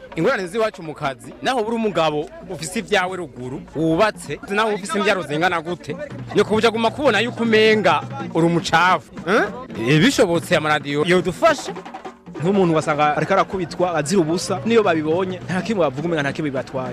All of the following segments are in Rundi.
ingorane z'iwacu mu kazi naho buri umugabo ufise ibyawe ruguru wubatse naho ufise imbyaro zingana gute ni kubuja guma kubona yuko umenga uri umucafu eh? bishobotse amaradiyo yodufasha nk'umuntu ugasanga ariko arakubitwa azira ubusa niyo babibonye nta kimwe bavuga umenga nta kimwe bibatwaye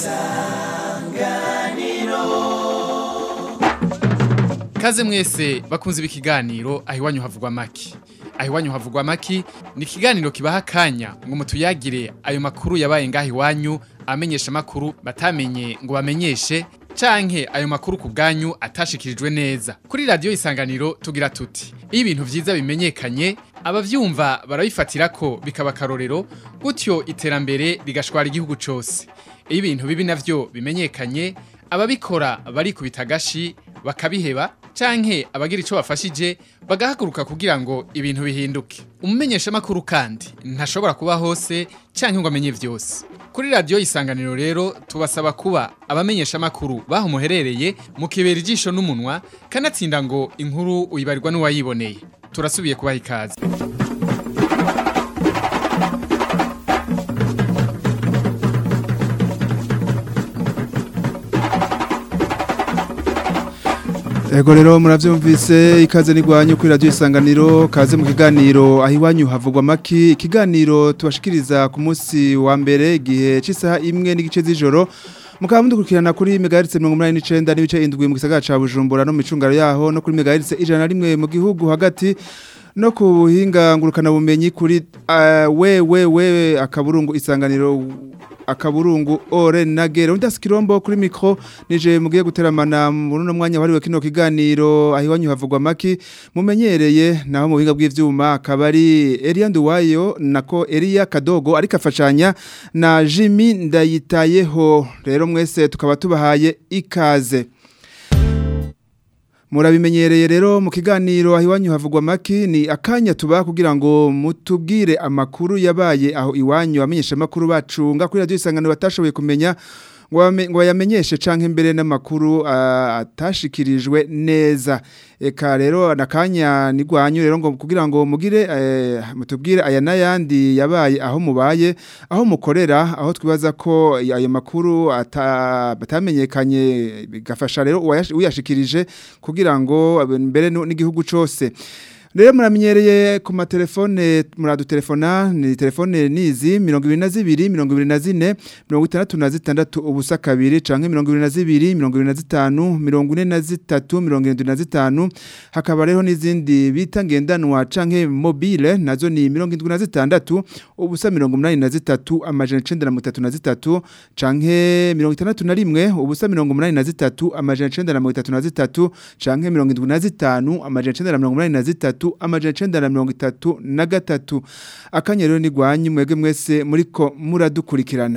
Kaze mwese bakunze ibi kiganiro aho iwanyu havugwa maki. Aho iwanyu havugwa maki ni ikiganiro kibaha akanya ngo mutuyagire ayo makuru yabaye ngaho iwanyu amenyesha makuru batamenye ngo bamenyeshe canke ayo makuru ku bwanyu atashikirijwe neza. Kuri radio isanganiro tugira tuti iyo ibintu vyiza bimenyekanye abavyumva barabifatira ko bikaba karorero gutyo iterambere rigashwara igihugu cose. Iyo ibintu bibi navyo bimenyekanye ababikora barikubita agashi bakabiheba canke abagira ico bafashije bagahaguruka kugira ngo ibintu bihinduke umumenyesha makuru kandi ntashobora kuba hose canke ngo amenye vyose kuri radio isanganiro rero tubasaba kuba abamenyesha makuru baho muherereye mukibera ijisho n'umunwa kanatsinda ngo inkuru uyibarirwa n'uwayiboneye turasubiye kubaha ikaze Ego rero muravyumvise ikaze nigwanyu kuri radio isanganiro kaze mu kiganiro aho iwanyu havugwa maki ikiganiro tubashikiriza ku munsi wa mbere igihe c'isaha imwe n'igice z'ijoro mukaba mudukurikirana kuri megahertz 89 n'ibice indwi mu gisagara ca Bujumbura no mu micungaro yaho no kuri megahertz ijana rimwe mu gihugu hagati no ku buhinga ngurukana bumenyi kuri uh, we we we akaburungu isanganiro akaburungu ore nagere undi asikirombo kuri mikro nije mugiye guteramana muri no mwanya wariwe kino kiganiro aho iwanyu havugwa maki mumenyereye naho mu buhinga bw'ivyuma akabari Elia Nduwayo nako Elia Kadogo ariko afashanya na Jimmy Ndayitayeho rero mwese tukaba tubahaye ikaze Murabimenyereye rero mu kiganiro aho iwanyu havugwa maki ni akanya tuba kugira ngo mutubwire amakuru yabaye aho iwanyu amenyesha amakuru bacunga kuri radio isangano batashoboye kumenya ngo bame- ngo yamenyeshe canke mbere n'amakuru ah, atashikirijwe neza eka rero nakanya nigwanyu rero ngo kugira ngo mugire eh, mutubwire aya nayandi yabaye aho mubaye aho mukorera aho twibaza ko ayo makuru ata- batamenyekanye bigafasha rero uwayash- uyashikirije kugira ngo abe- mbere nu- n'igihugu cose Rero muramenyereye ku matelefone muradutelefona ni telefone nizi 22 24 66 ubusa kabiri canke 22 25 43 75 hakaba rero n'izindi bita ngendanwa canke mobile nazo ni 76 ubusa 83 amajana 933 canke 61 ubusa 83 amajana 933 canke 75 amajana 983 amajana 933 na gatatu akanya rero ni gwanyu mwege mwese muriko muradukurikirana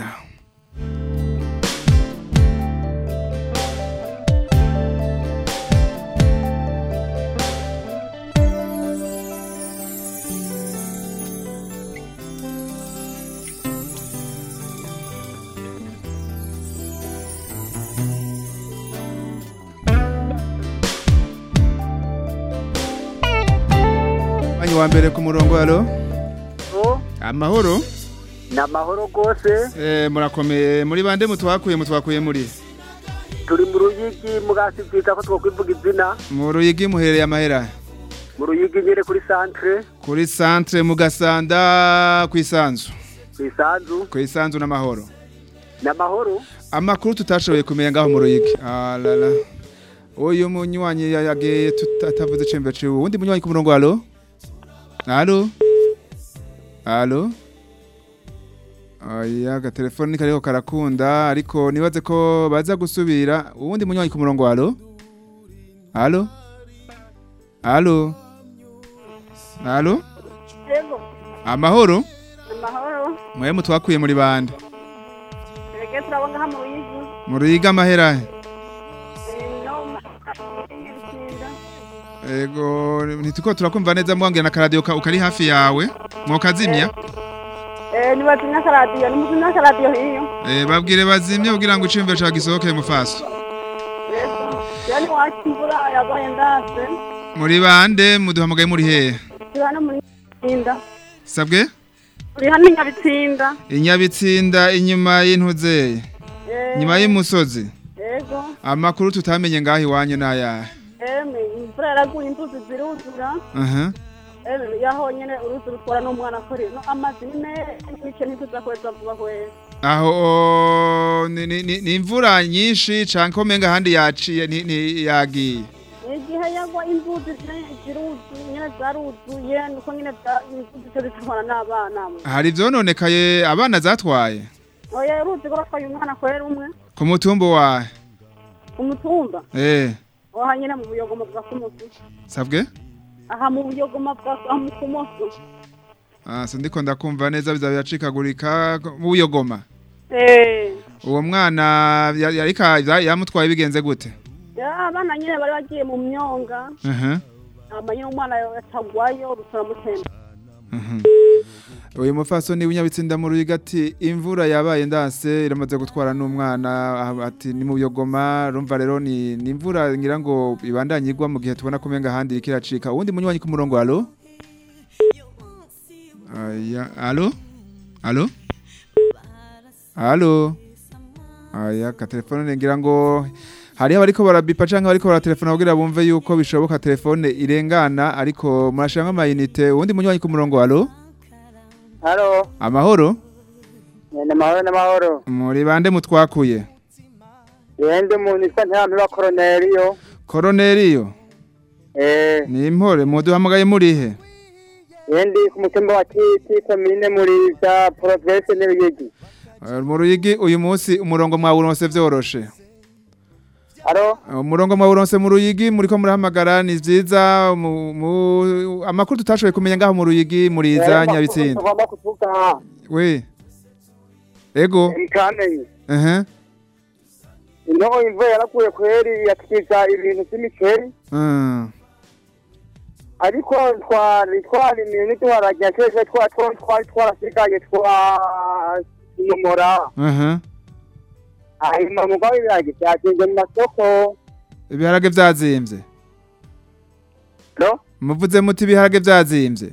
Wanyu wa mbere ku murongo alo amahoro ni amahoro rwose eh murakomeye muri bande mutwakuye mutwakuye muri turi mu ruyigi mugasi bwita ko twakwivuga izina mu ruyigi muhereye amahera mu ruyigi nyine kuri santere kuri centre mugasanda kwisanzu ku isanzu kwisanzu n'amahoro ni amahoro amakuru tutashoboye kumenya ngaho mu ruyigi alala uyu munywanyi yagiye tutavuze cembe ciwe uwundi munywanyi ku murongo alo alo alo Oya agatelefoni kariko karakunda ariko nibaze ko baza gusubira uwundi munywanyi ku murongo alo alo alo alo Yego, amahoro amahoro. mwe mutwakuye muri bande Rege turabona hano mu Ruyigi. mu ruyigi amahera he? Eh, no, ma- Nyarutsinda. Ego ntituko turakumva neza mwongera na karadio ka ukari hafi yawe mwokazimya Eh, nibazimya akaradiyo, nimuzimya akaradiyo hiyo. eh babwire bazimye kugira ngo icimbe ca gisohoke mu faso Yego. Yani wacu imvura yabaye ndase. muri bande muduhamagaye muri hehe Turi hano muri Nyarutsinda. sabwe uri hano inyabitsinda inyabitsinda inyuma y'intuzeye Eh, nyuma y'umusozi yego amakuru tutamenye ngaho iwanyu n'ayahe emwe imvura yaraguye inzuzi ziruzura aha emwe yaho nyene uruzi rutwara n'umwana kuri no amazi ni menshi n'ice ntituzakweza vuba kweza aho o, ni- ni ni- ni imvura nyinshi canke ko menga ahandi yaciye ni- ni- yagiye igihe yagwa inzuzi zi- ziruzuye nyene zaruzuye nuko nyene za- inzuzi zo zitwara n'abana hari ivyononekaye abana zatwaye oya uruzi rwatwaye umwana kwera umwe ku mutumba wahe umutumba eh aha nyene mu buyogoma bwa kumusi sabwe aha mu buyogoma bwa aha mu kumoso ah so ndiko ndakumva neza biza biracikagurika mu buyogoma eh uwo mwana ya- yarika ya- yamutwaye bigenze gute ya abana nyene bari bagiye mu myonga aha hama nyene umwana yatagwayo rutaramutemba Mhm. uyu mufasoni w'inyabitsinda mu ruyiga ati imvura yabaye ndanse iramaze gutwara n'umwana ah, ati ni mu buyogoma rumva rero ni ni imvura ngira ngo ibandanye igwa mu gihe tubona ko menga ahandi iriko iracika uwundi munywanyi ku murongo alo aya alo alo alo aya ka telefone ngira ngo hariho abariko barabipa canke abariko baratelefona kugira bumve yuko bishoboka telefone irengana ariko murashanga amayinite uwundi munywanyi ku murongo alo halo amahoro ni amahoro n'amahoro muri bande mutwakuye yende umuntu isa ntirampiba koroneriyo koroneriyo eh ni impore muduhamagaye murihe yendi ku mutumba wa kiti komine muriza provinsi n'ibiyigi Eh, mu ruyigi uyu munsi umurongo mwawuronse vyoroshe halo Eh, umurongo mwawuronse mu ruyigi muriko murahamagara ni vyiza mu- mu- amakuru tutashoboye kumenya ngaho mu ruyigi muriza nyabitsinda tugomba kuvuga we ego ikamenye ehe ino imvura yaraguye kweri yatukiza ibintu vy'imiceri Mm. ariko twari twarimiye ntiduharagera twese twa- twa- twari twarasigaye twanyomora Aha. hanyuma mugabo ibiragi vyagenze mu masoko ibiharage vyazimvye no muvuze muti ibiharage vyazimvye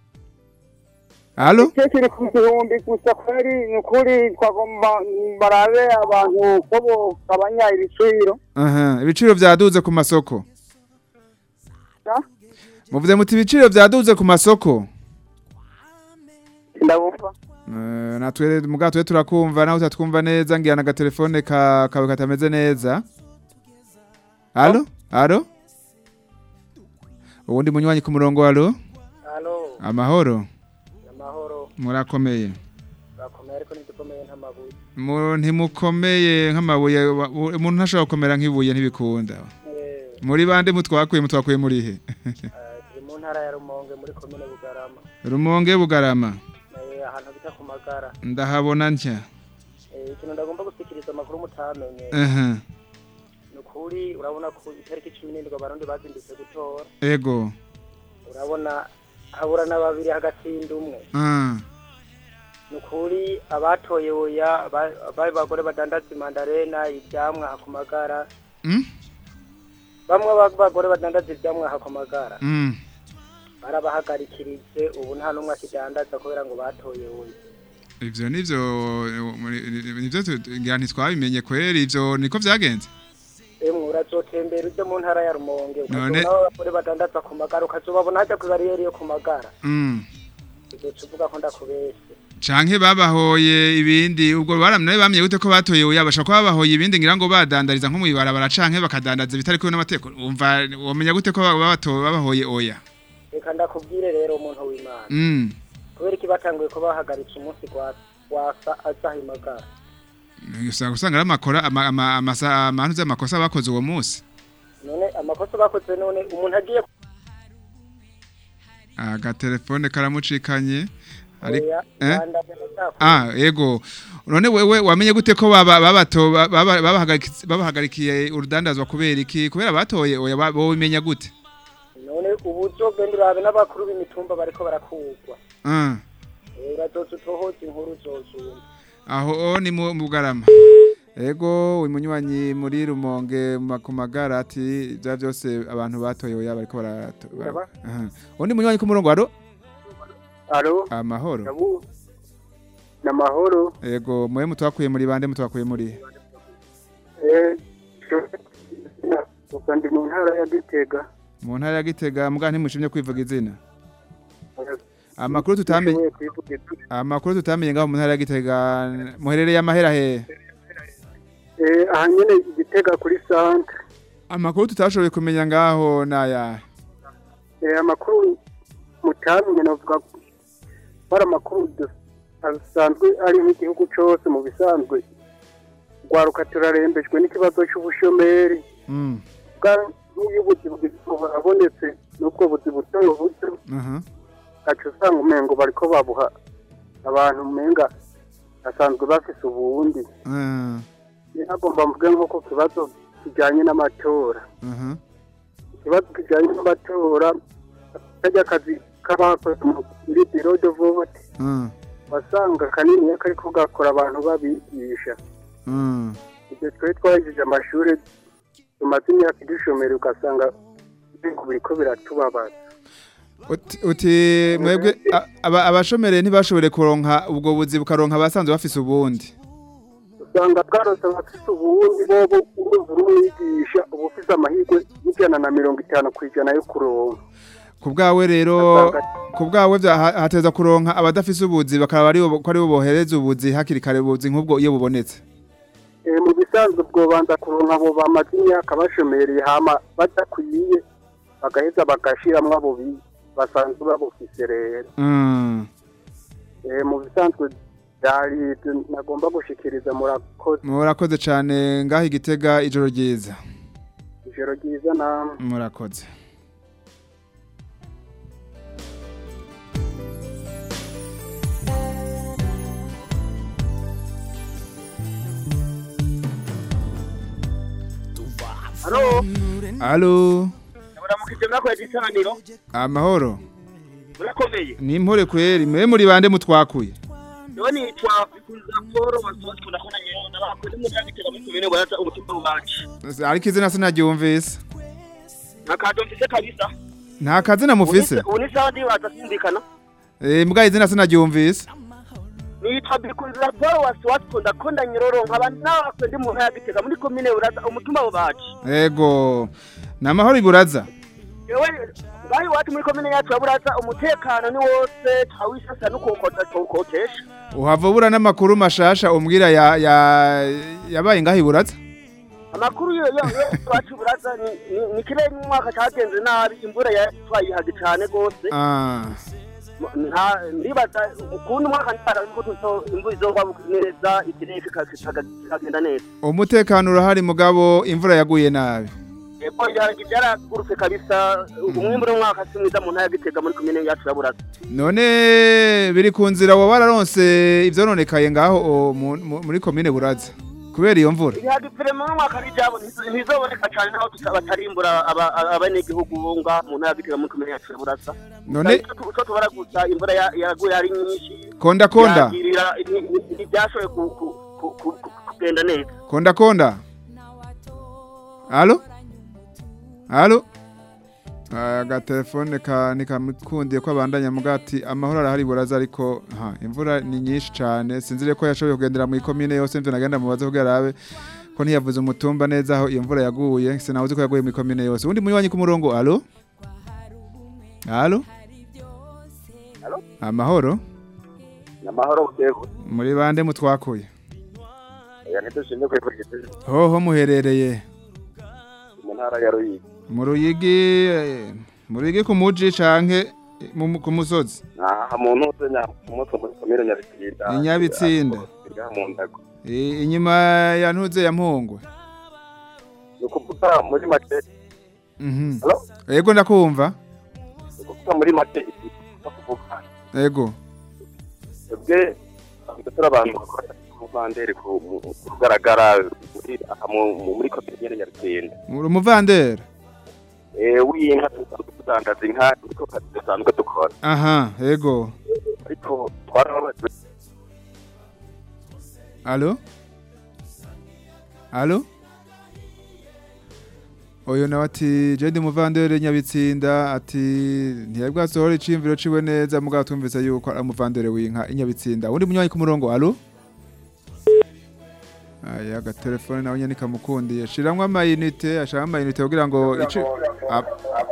alo cyo kiri ku gihumbi gusa kweri ni ukuri twagomba barabe abantu ko bogabanya ibiciro aha ibiciro vyaduze ku masoko Na? muvuze muti ibiciro vyaduze ku masoko ndabumva Eh, natwe muga twe turakumva naho utatwumva neza ngira na telefone ka kawe katameze neza alo alo uwundi munywanyi ku murongo alo halo amahoro amahoro murakomeye bakomeye ariko ntidukomeye nk'amabuye Mu- ntimukomeye nk'amabuye wa- u- umuntu ntashobora gukomera nk'ibuye ntibikunda muri bande mutwakuye mutwakuye murihe turi mu ntara ya rumonge muri komine bugarama rumonge bugarama Eh, ahantu bita ku magara ndahabona ntya Eh, ikintu ndagomba gusikiriza amakuru mutamenye aha ni ukuri urabona ko itariki cumi n'indwi abarundi bazindutse gutora ego urabona habura na babiri hagatsinda umwe ah ni ukuri abatoye oya ba- bari bagore badandaza imandarena ivyamwa aha ku magara mm? bamwe b'abagore badandaza ivyamwa aha ku magara Mm. barabahagarikirije ubu nta n'umwe akidandaza kubera ngo batoye oya ivyo nivyo muri- nivyo tu- ngira ntitwabimenye kweri ivyo niko vyagenze emwe urazotembera uje mu ntara ya rumonge None- ukazobona abagore badandaza ku magara ukazobabona haja kw'ibariyeri yo ku magara mm. uzoca uvuga ko ndakubeshe canke babahoye ibindi ubwo baramye bamye gute ko batoye oya bashaka ko babahoye ibindi ngira ngo badandariza nko mu ibarabara canke bakadandaza bitari kumwe n'amategeko umva womenya gute ko babato babahoye oya reka ndakubwire rero umuntu w'imana mm. kubera iki batanguye ko bahagaritse umunsi gwa- gwasa azaha imagara usanga usanga ari amakora ama- ama- amasa amantu z'amakosa bakoze uwo munsi none amakosa bakoze none umuntu agiye agatelefone karamucikanye ariko kuya eh? bandanya ndashaka Ah, ego. None wewe wamenye gute ko baba babato baba- babahagarikiye babahagarikiye urudandazwa kubera iki? Kubera batoye oya ba- bo bimenya gute? none ubu uzogenda urabe n'abakuru b'imitumba bariko barakugwa Ah. Eh, urazoza utohoza inkuru uzozumva Aho o ni mu mu Bugarama. Ego uyu munywanyi muri Rumonge mu kumagara ati bya byose abantu batoye oya bariko barato. Ndaba. Aha. Undi munywanyi ku murongo aro alo amahoro. ndabu ni amahoro Ego mwe mutwakuye muri bande mutwakuye muri Eh, gusa ndi mu ntara ya gitega mu ntara ya Gitega mbwa ntimushimye kwivuga izina Amakuru tutamenye Nshoboye kwivuga izina. amakuru tutamenye ngaho mu ntara ya Gitega muherereye amahera he Eh, aha nyene igitega kuri centre Amakuru tutashoboye kumenya ngaho naya Eh, amakuru mutamenye navuga ko ari amakuru dus- asanzwe ari nk'igihugu cose mu bisanzwe rwaruka turarembejwe n'ikibazo c'ubushomeri Mm bwa nk'iyo ubuzi burabonetse n'ubwo buzi buto buto aha gaca usanga umengo bariko babuha abantu umenga basanzwe bafise ubundi Ah, nagomba mvuge nko ku kibazo kijanye n'amatora aha ikibazo kijanye n'amatora karya akazi k'abakoze muri biro de vote ah, wasanga kanini kariko gakora abantu babigisha ah. ibyo twari twahejeje amashuri tumaze imyaka idushomera ugasanga ibintu biriko biratubabaza Uti, uti mwebwe a- aba- abashomere ntibashobore kuronka ubwo buzi bukaronka abasanzwe bafise ubundi usanga bwarose abafise ubundi bobo urumva urumwigisha uba ufise amahirwe y'ijana na mirongo itanu ku ijana yo kuronka ku bwawe rero ku bwawe vya- ha- hateza kuronka abadafise ubuzi bakaba ari bo ko ari bo bohereza ubuzi hakiri kare ubuzi nk'ubwo iyo bubonetse Eh, mu bisanzwe bwobanza kuronka abo bamaze imyaka bashomereye hama badakwiye bagaheza bagashiramwo abo bi- basanzwe babufise rero Mm. Eh, mu bisanzwe byari ibyo nagomba gushikiriza murakoze murakoze cane ngaho igitega ijoro ryiza ijoro ryiza namwe murakoze Halo, alo muramukije mwakoze isanganiro amahoro murakomeye ni impore kweri mwe muri bande mutwakuye niwe nitwa bikunza paul wasohotse kunakona nyewe n'abakozi mu byagitega muri komine baraza umutima wacu ariko izina sinaryumvise nta kato mfise kabisa nta kazina mufise ubu ni sawa ndibaza sindikana Eh, mbwa izina sinaryumvise nitwa bikunza paul wasohotse kundakunda nyororo nkaba nawe ndi mu ntara ya gitega muri komine baraza umutima wacu ego ni amahoro iburaza yewe ngaho iwacu muri komine yacu ya buraza umutekano ni wose twawisasa n'ukukota tuwukotesha uhava ubura n'amakuru mashasha umbwira ya ya yabaye ngaho iburaza amakuru yo yo yo iwacu buraza ni ni- ni kirere umwaka cyagenze nabi imvura ya twayihaga cyane rwose ah nta ndibaza ukundi umwaka ntara ko tuzo imvura izogwa neza ikirere kikagenda neza umutekano urahari mugabo imvura yaguye nabi eko byaragurutse kabisa umwimbu w'umwaka si mwiza mu ntara ya gitega muri komine yacu ya buraza none biri ku nzira wowe wararonse ivyononekaye ngaho o, mu- mu- muri komine buraza kubera iyo mvura ibihaga ipirema n'umwaka bijabo ntizoboneka cyane naho batarimbura abanyagihugu bo ngaha mu ntara ya gitega muri komine yacu ya buraza none uco tubara gusa imvura ya- yaguye ari nyinshi konda konda yagirira ntibyashoboye ku- ku- ku- ku- ku- kugenda neza konda konda alo alo agatelefone ka nikamukundiye ko abandanya mugati amahoro arahari buraza ariko ha imvura ni nyinshi cyane sinzire ko yashoboye kugendera mu ikomine yose mvyo nagenda mubaze kugira arabe ko ntiyavuze umutumba neza aho iyo mvura yaguye sinawuzi ko yaguye mu ikomine yose undi muri wanyu ku murongo alo alo amahoro amahoro butego muri bande mutwakuye ya ntidushimye kwivugita hoho muherereye mu ntara ya ruyigi mu ruyigi eh, mu ruyigi ku muji canke mu- ku musozi aha mu ntuze nya umutwe muri komine nyabitsinda I Nyabitsinda. iriya mu ndago I- inyuma ya ntuze ya mpungwe ni ukuvuga muri make Mhm. Hello? ego ndakumva ni ukuvuga muri make iki no kuvuga ego twebwe turi turi abantu bakora umuvanderi ku mu- ku rugaragara muri aha mu- mu- muri komine nyabitsinda muri umuvandera eh w'inka tudandaza inka niko kazi dusanzwe dukora aha ego ariko twarababajwe alo alo Oyo nawe ati Jedi Muvandere Nyabitsinda ati ntiyabwasohora icimviro ciwe neza mugabo tumvise yuko ari umuvandere w'inka inyabitsinda undi munywanyi ku murongo alo aya agatelefone nawe nyene kamukundiye shiramwo amayinite ashaka amayinite kugira ngo ici Ap-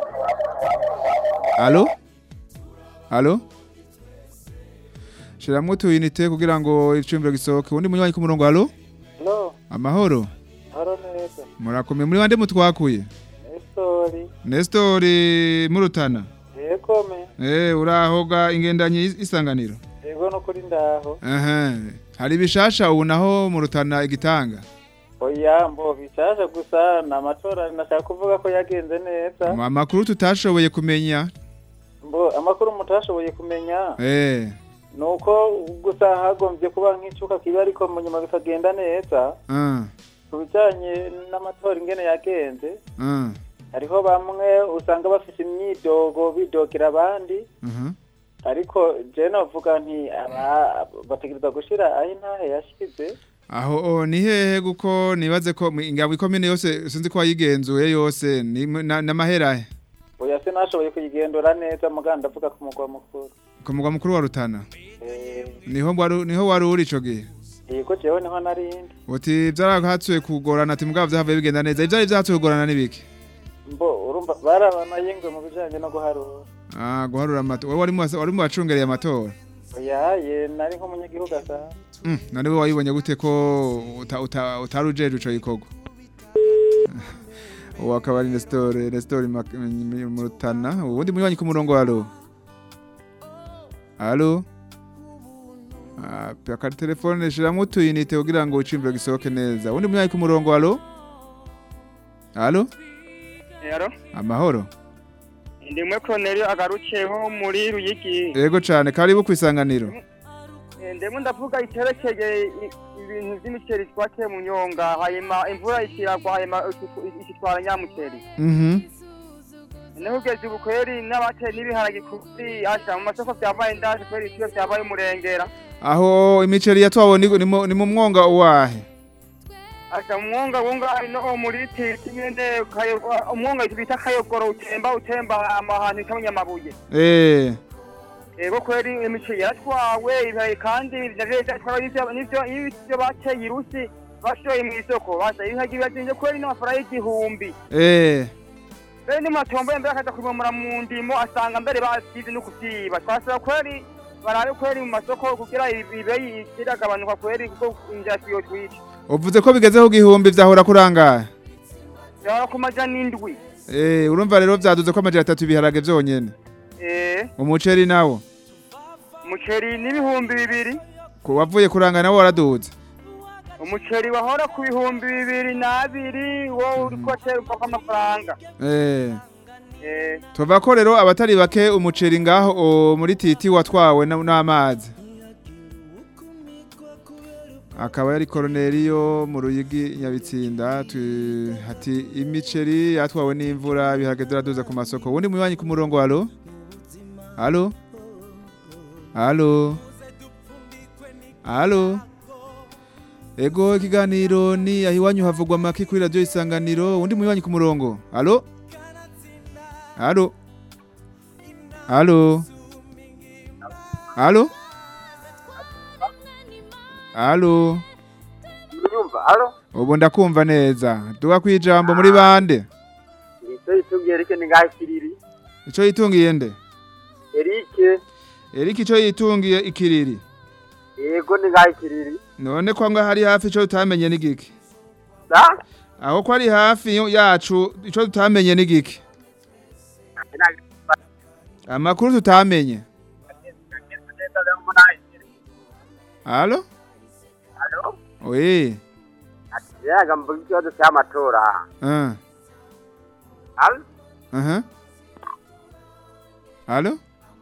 alo alo shiramwo utuyinite kugira ngo icimviro gisohoke undi munywanyi ku murongo alo No, amahoro haro neza. murakomeye muri bande mutwakuye Nestori. Nestori Murutana. Yego me. Eh urahoga ingendanyi is- isanganiro. Yego no kuri ndaho. Aha. Hari bishasha ubu naho Murutana igitanga. Oya mbo bishasha gusa na matora nashaka kuvuga ko yagenze neza. Ama- Amakuru tutashoboye kumenya. Mbo amakuru mutashoboye kumenya Eh. nuko gusa hagombye kuba nk'icuka kiba ariko mu nyuma bikagenda neza. Ah. Ku bijanye n'amatora ingene yagenze Ah. hariho bamwe usanga bafite imyidogo bidogera abandi Mhm. ariko je novuga nti aba bategereza gushira aho intahe yashize Aho oh, ni hehe guko nibaze ko mu- ingabo ikomine yose sinzi ko wayigenzuye yose ni mu- na- n'amahera he? oya sinashoboye kuyigendura neza muganga ndavuga ku mugwa mukuru ku mugwa mukuru wa Rutana. Eh, Niho wari niho wari uri ico gihe. yego jewe niho narindi Uti byarahatsuye kugorana ati mugabo vyahavuye bigenda neza. Ivyari vyahatsuye kugorana nibiki? mbo urumva barabana yingwe mu bijanye no guharura Ah, guharura amatora. Wewe wari mu wari mu bacungereye amatora. oya ye nari nk'umunyagihugu asa Mm, none we wayibonye gute ko uta- uta- utari ujeje ico gikorwa uwo akaba ari Nestor Nestor Mak- M- Murutana uwundi munywanyi ku murongo alo alo Ah, paka telefone shiramwo utuyinite kugira ngo icimviro gisohoke neza uwundi munywanyi ku murongo alo alo Yaro, amahoro ndimwe Cornelio agarukeho muri Ruyigi. yego cane karibu kwisanganiro Eh, Ndemwe ndavuga iterekeye i- ibintu vy'imiceri twateye mu nyonga, hanyuma imvura ikiragwa, hanyuma iki- ikitwara nyamuteri. mhm Naho ugeze ubu kweri n'abateye n'ibiharage kuri asha mu masoko vyabaye ndaje kweri ivyo vyabaye umurengera. aho imiceri yatwawe ni ni mu- ni mu mwonga uwahe Asha umwonga wunga ari no muri titi nyene kayo- umwonga bita kayogoro utemba utemba amahantu itamenya amabuye. eh Ego kweri imiceri yaratwawe ibihaye kandi navyo vyatwawe n'ivyo n'ivyo n'ivyo bateye irusi bashoye mu isoko basa ibihaye bibazinze kweri n'amafaranga y'igihumbi eh mbere nimatomboye mbere akaza kubimura mu ndimo asanga mbere basize no kuvyiba twasaba kweri barabe kweri mu masoko kugira ibeyi iragabanuka kweri kuko injasi yotwica uvuze ko bigezeho igihumbi vyahora kurangaye yaba ku majana indwi Eh, urumva rero vyaduze ko amajana atatu ibiharage vyonyene. eh Umuceri nawo. umuceri n'ibihumbi bibiri Ko wavuye kuranga nawo waraduze. umuceri wahora ku bihumbi bibiri n'abiri wowe uriko tera upfa amafaranga Eh, eh tuva ko rero abatari bake umuceri ngaho o, muri titi watwawe na- n'amazi. Akaba yari Cornelio mu Ruyigi Nyabitsinda tu- ati imiceri yatwawe n'imvura ibiharage ziraduza ku masoko. Wundi munywanyi ku murongo alo? Alo? Alo? Alo? Ego ikiganiro ni ahiwanyu havugwa maki kuri radio isanganiro undi munywanyi ku murongo. Alo? Alo? Alo? Alo? Alo? Nyumva, alo? Ubu ndakumva neza. Duga kwijambo muri bande. Nicyo itubwiye Eric ni ngaho kiriri. Ico yitungiye nde? Eric, Eric ico yitungiye ikiriri. yego ni ngaho kiriri. None ko nga hari hafi ico tutamenye n'igiki. Da? Aho ko ari hafi yo- yacu ico tutamenye n'igiki. Amakuru tutamenye. Alo? Alo? Oui. Yaga mvuga ikibazo cy'amatora. Ah. Alo? Aha. Alo?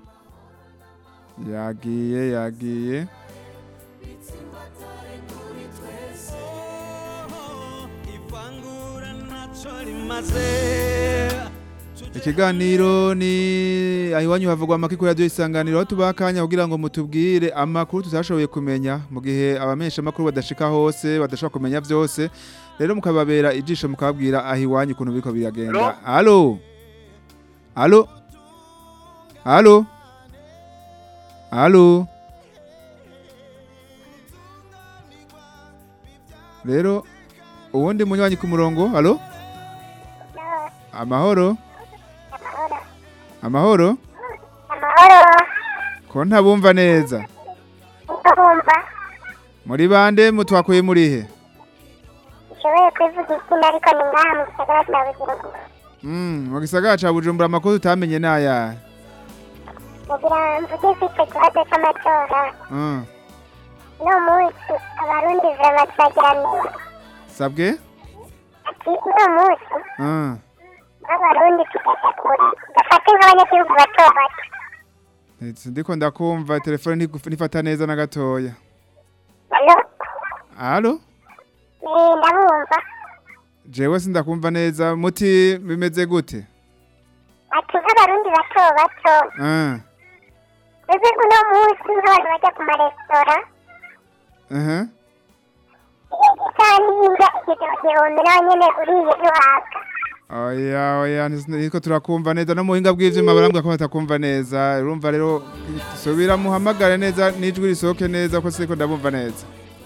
Yagiye yagiye. rimaze Ikiganiro ni ahiwanyu havugwa amakiko ya isanganiro aho tubaha akanya kugira ngo mutubwire amakuru tutashoboye kumenya mu gihe abamenyesha amakuru badashika hose badashobora kumenya vyose rero mukababera ijisho mukababwira ahiwanyu ukuntu biriko biragenda halo halo halo halo rero uwundi munywanyi ku murongo halo amahoro amahoro amahoro ko ntabumva neza ndabumva muri bande mutwakuye muri he nshoboye kwivuga izina ariko ni ngaha mu gisagara cya bujumbura Mm, mu gisagara ca bujumbura amakuru tutamenye n'aya kugira mvuge ko icyo kibazo cy'amatora Mm, uno munsi abarundi vrema turagiranira sabwe ati uno munsi Mm, nk'abarundi tugeze kure dufate nk'abanyagihugu bato bato ntitsi ndiko ndakumva telefone ntigu- ntifata neza na gatoya alo halo eh, ndabumva jewe sindakumva neza muti bimeze gute ati nk'abarundi bato bato Ah, mbese uno munsi nk'abantu bajya ku maresitora aha. isaha n'iyinga igihumbi nawe nyene uriye ntiwaka oya oya niko turakumva neza no mu buhinga bw'ivyuma barambwira ko batakumva neza urumva rero subira muhamagare neza n'ijwi risohoke neza ko siko ndabumva neza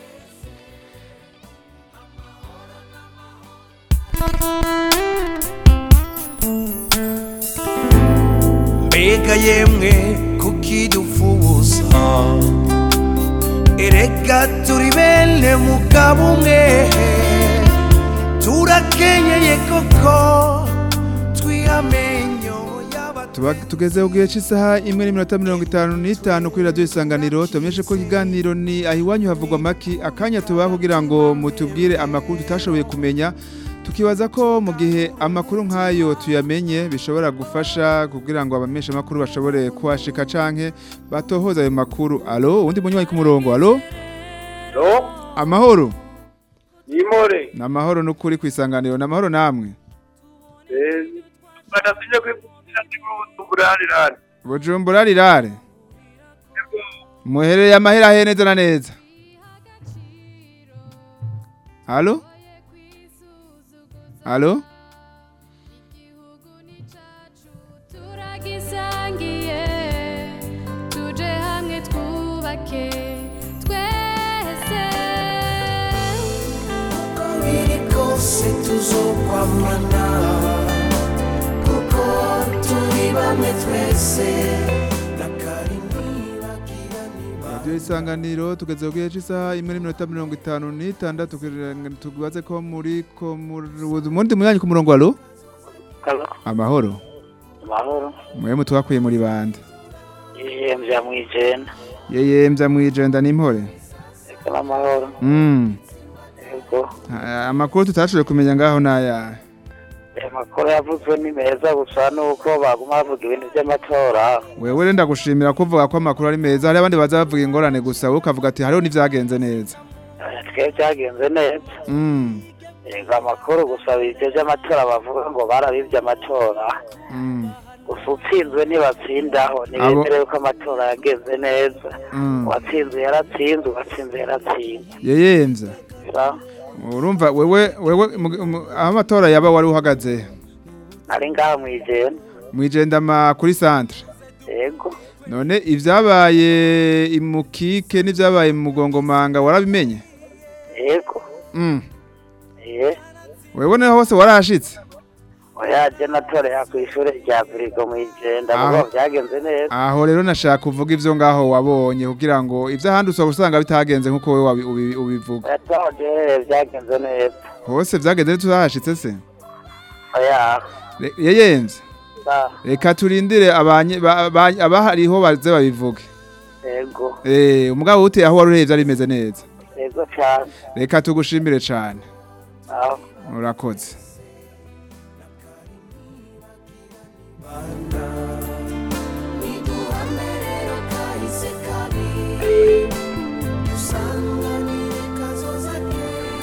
mbega yemwe kuki dufuza erega turi bene mugabo umwe turakenyeye koko twihamenyo Tuba tugeze ku gihe cy'isaha imwe n'iminota mirongo itanu n'itanu kuri radiyo isanganiro tumenyeshe ko ikiganiro ni aho iwanyu havugwa amaki akanya tubaha kugira ngo mutubwire amakuru tutashoboye kumenya tukibaza ko mu gihe amakuru nk'ayo tuyamenye bishobora gufasha kugira ngo abamenyesha amakuru bashobore kuhashika canke batohoza ayo makuru alo uwundi munywanyi ku murongo alo Lo, amahoro nimore. ni amahoro n'ukuri ku isanganiro ni amahoro namwe Eh, banasinye kwivugira ndikuburalirani. bujumbura rirare muhereye amahera he neza na neza alo alo turagisangiye tuje hamwe twubake twese uko biri kose tuzokwamana kuko turi bamwe twese na karindwi radiyo isanganiro tugeze ku gihe cy'isaha imwe n'iminota mirongo itanu n'itandatu kugira ngo tubaze ko muri ko mundi munyanyi ku murongo alo Halo, amahoro amahoro. mwe mutwakuye muri bande Iye mvya mwijena. yeyemvya mwijenda n'impore Eka n'amahoro. Mm. Ego. Ah, amakuru tutashoboye kumenya ngaho n'aya Aya makuru yavuzwe ni meza gusa nuko baguma bavuga ibintu vy'amatora. wewe rero ndagushimira kuvuga ko amakuru ari meza hari abandi baza bavuga ingorane gusa wowe ukavuga ati hariho n'ivyagenze neza Aya Twebwe vyagenze neza. Mm. Ego amakuru gusa ivyo vy'amatora bavuga ngo barabivye amatora. Mm. Gusa utsinzwe ntibatsindaho. Ntibemerewe ko amatora yagenze neza. Mm. Uwatsinze yaratsinze, uwatsinze yaratsinze. yeyemvya Sa- urumva wewe wewe mu- mu- aho amatora yaba wari uhagaze Nari ngaha mwijena. mwijenda ma kuri centre Ego. none ivyabaye imukike n'ivyabaye mu mugongomanga warabimenye Ego. mm. Iye. wewe niho hose warahashitse Oya je natorera kw'ishure rya Burigo mwijenda Aho. mugo vyagenze neza. aho rero nashaka kuvuga ivyo ngaho wabonye kugira ngo ivy'ahandi usaba usanga bitagenze nk'uko wewe wabi- ubi- ubivuga Yatoje vyagenze neza. hose vyagenze ntituzahashitse se Oya. Re- yeyemvye Sa. reka turindire abanye- ba- ba- abahariho baze babivuge Ego. Eh, umugabo uteye aho wari urebye ari bimeze neza Ego cane. reka tugushimire cane Aho. urakoze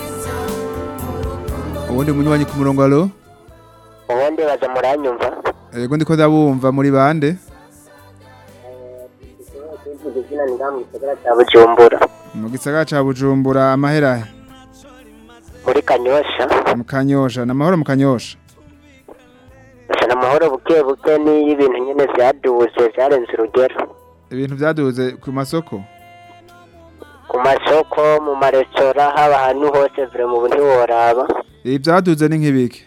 ubundi munywanyi ku murongo alo ubundi baza muranyumva Ego ndiko ndabumva muri bande izina ni ngaha mu gisagara cya bujumbura mu gisagara ca Bujumbura amahera he? muri kanyosha mu Kanyosha namahoro mu Kanyosha gusa amahoro buke buke n'iyo ibintu nyine byaduze byarenze urugero ibintu byaduze ku masoko ku masoko mu maresitora haba ahantu hose vure mu ntiworaba ibi byaduze ni nk'ibiki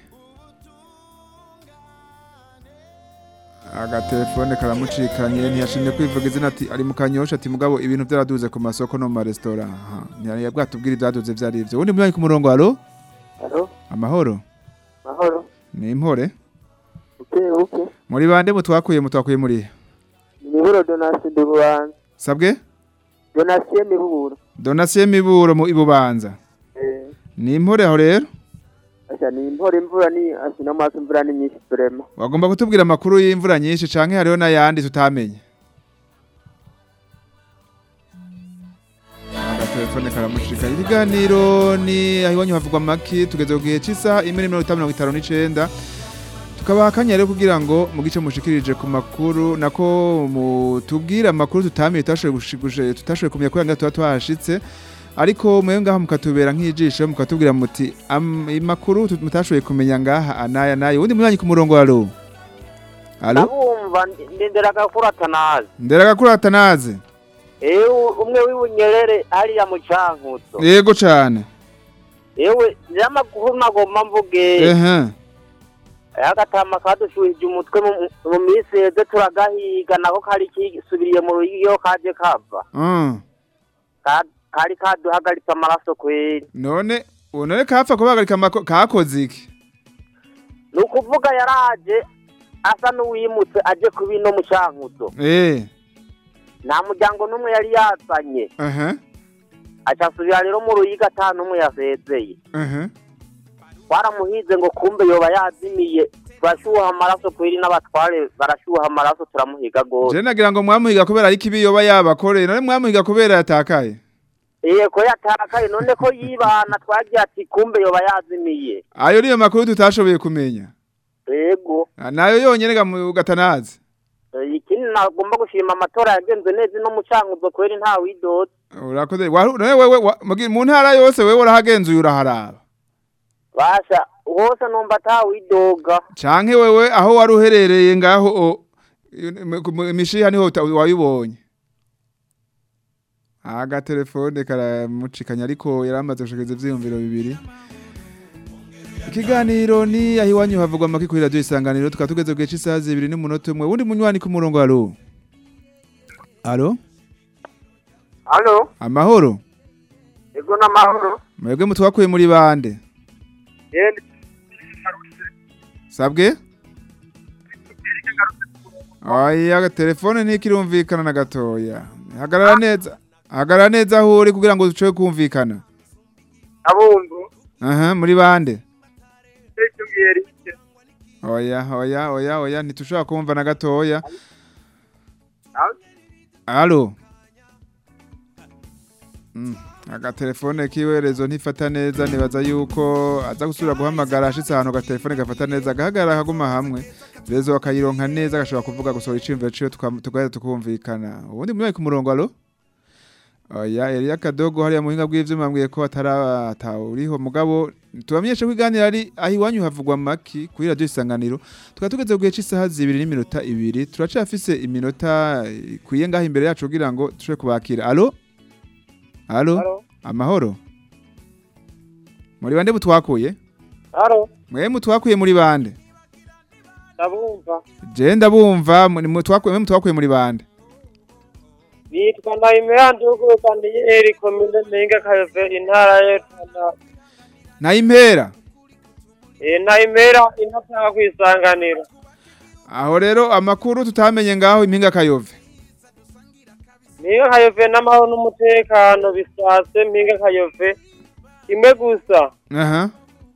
agatelefone karamucikanye ntiyashimye kwivuga izina ati ari mu kanyosha ati mugabo ibintu byaraduze ku masoko no mu maresitora aha ntiyari bwatubwira ibyaduze byari ibyo ubundi mwanyi ku murongo halo Halo? amahoro mahoro ni impore buke buke muri bande mutwakuye mutwakuye muri he? imiburo donasi ndi bubanza sabwe donasiyo miburo donasiyo miburo mu ibubanza ni impore aho rero asha ni impora imvura ni asha n'amaso imvura ni nyinshi turema wagomba kutubwira amakuru y'imvura nyinshi canke hariho n'ayandi tutamenye agatelefone karamushika ibiganiro ni aho iwanyu havugwa maki tugeze ku gihe cy'isaha imwe n'iminota mirongo itanu n'icenda tukabaha akanya rero kugira ngo mu gice mushikirije ku makuru nako mutubwire amakuru tutamenye tutashoboye gushi- gushi- tutashoboye kumenya kubera ngo tuba twahashitse ariko mwe ngaha mukatubera nk'ijisho mukatubwira muti am- amakuru tut- mutashoboye kumenya ngaha anaya nayo ubundi mwanyi ku murongo alo alo ndabumva ndendera agakura atanazi ndera gakuru atanaze ewe umwe w'ibunyerere hariya mu cankuzo yego cane ewe n'amakuru nagomba mvuge ehe agatama kadushuhije umutwe mu- mu minsi heze turagahiga nako kari kisubiriye mu ruyo kaje kava Mm. Ka- kari kaduhagaritse amaraso kweri none ubu none kapfa kubagarika amako- kakoze iki ni ukuvuga yaraje asa n'uwimutse aje ku bino mu cankuzo eh nta muryango n'umwe yari yazanye ehe aca asubira rero mu ruyiga ata n'umwe yasezeye ehe twaramuhize ngo kumbe yoba yazimiye turashuha amaraso kweri n'abatware barashuha amaraso turamuhiga rwose je nagira ngo mwamuhiga kubera ariko ibi yoba yabakoreye none mwamuhiga kubera yatakaye Iye ko yatakaye none ko yibana twagiye ati kumbe yoba yazimiye ayo niyo makuru tutashoboye kumenya yego Ah, nayo yonyene ga mu gatanazi Eh, ikindi nagomba gushima amatora yagenze neza no mu cankuzo kweri nta widoda urakoze Wa- none wewe wa- mugi- mu ntara yose wewe urahagenzuye uraharaba basha hose numva ata widoga canke wewe aho wari uherereye ngaho o- mu- mu- imishiha niho uta- wayibonye agatelefone karamucikanya ariko yaramaze gushikiriza ivyiyumviro bibiri ikiganiro ni aho iwanyu havugwa amaki kuri radiyo isanganiro tukaba tugeze ku gihe cy'isaha zibiri n'umunota umwe wundi munywani ku murongo alo alo halo amahoro ego n'amahoro mwebwe mutwakuye muri bande yende sabwe oya telefone ntikirumvikana na gatoya hagarara neza hagarara neza aho uri kugira ngo ducoye kumvikana abumvu aha muri bande icyo ngiyeri oya oya oya oya ntitushobora kumva na gatoya alo Mm, agatelefone kiwerezo ntifata neza nibaza yuko aza gusubira guhamagara ashitse ahantu agatelefone gafata neza agahagarara akaguma hamwe rezo akayironka neza agashobora kuvuga gusohora iciyumviro ciwe tuka- tugaheza tukumvikana ubundi muri ku murongo alo oya Elia Kadogo hariya mu buhinga bw'ivyuma mbwiye ko atarata uriho mugabo tubamenyeshe ko iganira ari aho iwanyu havugwa maki kuri radio isanganiro tukaba tugeze ku gihe cy'isaha zibiri n'iminota ibiri turacafise iminota ikwiye ngaho imbere yacu kugira ngo dushobore kubakira alo alo amahoro muri bande mutwakuye haro mwe mutwakuye muri bande ndabumva je ndabumva muri- mutwakuye mwe mutwakuye muri bande nitwa ndayimera ndugurukaniye eri komine mpinga kayove intara y'etana nayimpera ndayimera inatanga kwisanganira aho rero amakuru tutamenye ngaho impinga kayove mpinga kayove n'amahoro n'umutekano bisatse mpinga kayove kimwe gusa aha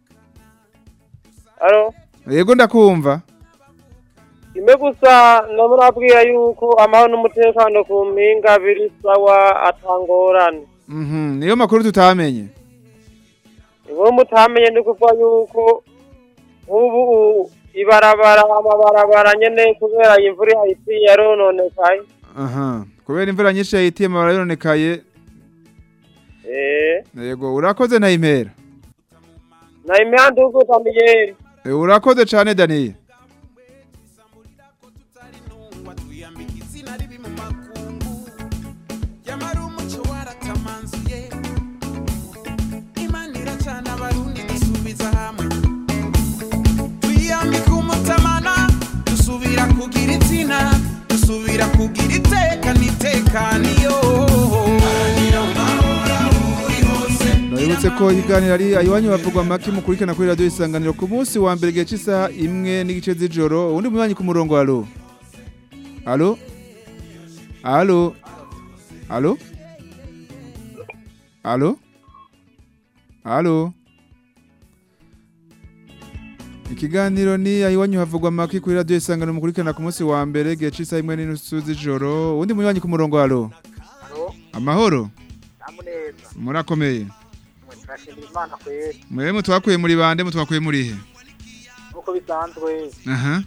haro yego ndakumva kimwe gusa namurabwira yuko amahoro n'umutekano ku mpinga biri sawa atangorane mhm niyo makuru tutamenye uwo mutamenye ni kuvuga yuko nk'ubu ibarabara amabarabara nyene kubera imvura ihise yarononekaye aha kubera imvura nyinshi yahitiye amabara yononekaye eh yego urakoze na impera na imihanda uko tamiyeri Eh, urakoze cyane Daniel yamara umuco waratamanzuye imana iracana abarundi dusubiza hamwe twiyambika umutamana dusubira kugira izina dusubira kugira iteka n'itekaniyo Nabibutse ko iganira ari ayiwanyu bavugwa maki mukurikirana kuri radio isanganiro ku munsi wa mbere gihe cy'isaha imwe n'igice z'ijoro undi mubanyi ku murongo alo alo alo alo alo alo Ikiganiro ni ayiwanyu havugwa maki kuri radio isanganiro mukurikirana ku munsi wa mbere gihe cy'isaha imwe n'inusu z'ijoro undi mubanyi ku murongo alo Amahoro Namuneza. murakomeye Turashimira Imana kweri. Mwewe mutwakuye muri bande mutwakuye muri he? Nkuko bisanzwe Aha.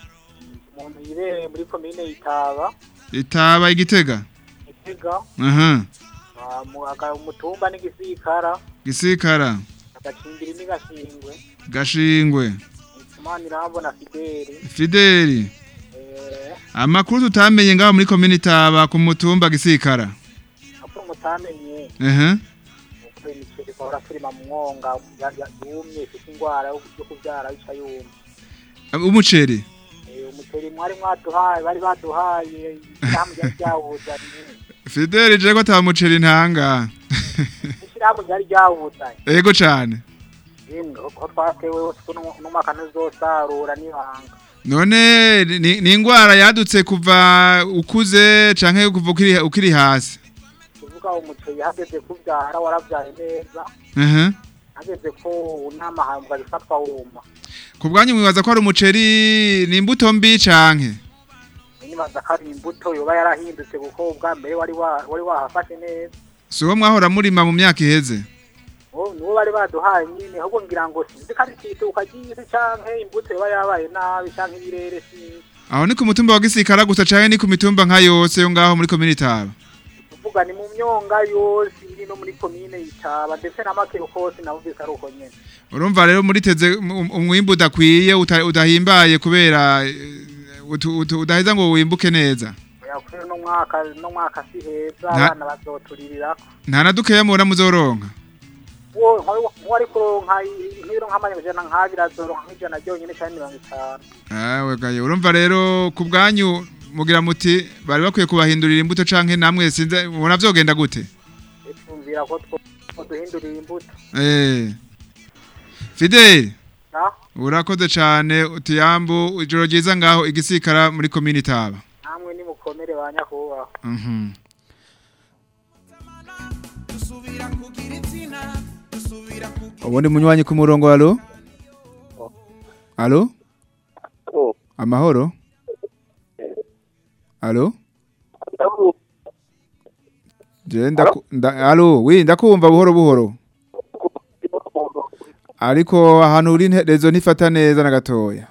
umuntu yibereye muri komine Itaba, Itaba igitega. Itega, Aha. ah, mu aga- umutumba n'igisirikara, Gisikara. agacimbiri n'igashingwe, Gashingwe. Imana irambona Fideli, Fideli. eh, Amakuru tutamenye ngaho muri komini Itaba ku mutumba gisikara. apo mutamenye, Aha. uko imiceri bahora turima mu mwonga ya- ya- yumye ifite ingwara yo yo kuvyara ica yumye. Umuceri. Eh, umuceri mwari mwaduhaye, bari baduhaye, ishyirahamwe ryari ryawuzanye, Fideli je ko ata muceri ntanga. ishyirahamwe ryari ryawuzanye. Ego cyane. Yemwe ko twatewe hose ko n'umu- n'umwaka ntuzosarura n'ibanga. None ni ni ingwara yadutse kuva ukuze canke kuva ukiri ukiri hasi. Kuvuga umuceri hageze kubyara waravyaye neza, Aha. hageze ko unama hambwa bifatwa wuma. Ku bwanyu mwibaza ko ari umuceri ni imbuto mbi canke? Nibaza ko ari imbuto yoba yarahindutse kuko ubwa mbere wari wa- wari wahafashe neza. Si uwo mwahora murima mu myaka iheze. Uwo niwo bari baduhaye nyine ahubwo ngira ngo sinzi ko ari ikituka ry'isi canke imbuto yoba yabaye nabi canke ibirere sinzi. Aho ni ku mutumba wa Gisikara gusa canke ni ku mitumba nka yose yo ngaho muri komini Taba. Kuvuga ni mu myonga yose iri no muri komine Itaba ndetse na Makero kose navugise ari uko nyene. Urumva rero muriteze um- umwimbu udakwiye uta- udahimbaye kubera eh, utu- utu- udaheza ngo wimbuke neza. Yakuri no mwaka no mwaka si heza Nta- abana bazoturirako. Nta na dukeya mubona muzoronka. Uwo nko ari kuronka nk'ibiro nk'amajana nk'abiri azoronka nk'ijana ryonyine cyangwa mirongo itanu. Awe gaye urumva rero ku bwanyu mugira muti bari bakwiye kubahindurira imbuto canke namwe sinze mubona vyogenda gute? Twumvira ko two ko duhindurira imbuto. Eh. Fidel. Na? Urakoze cane utiyambu ijoro ryiza ngaho igisikara muri komini Taba. Namwe ni mukomere ba nyakubahwa. Mhm. dusubira kugira izina dusubira kugira Ubundi munywanyi ku murongo alo? Alo? Amahoro? Alo? Je ndaku nda, alo, wi ndakumva buhoro buhoro. Ariko ahantu uri nte- rezo ntifata neza na gatoya.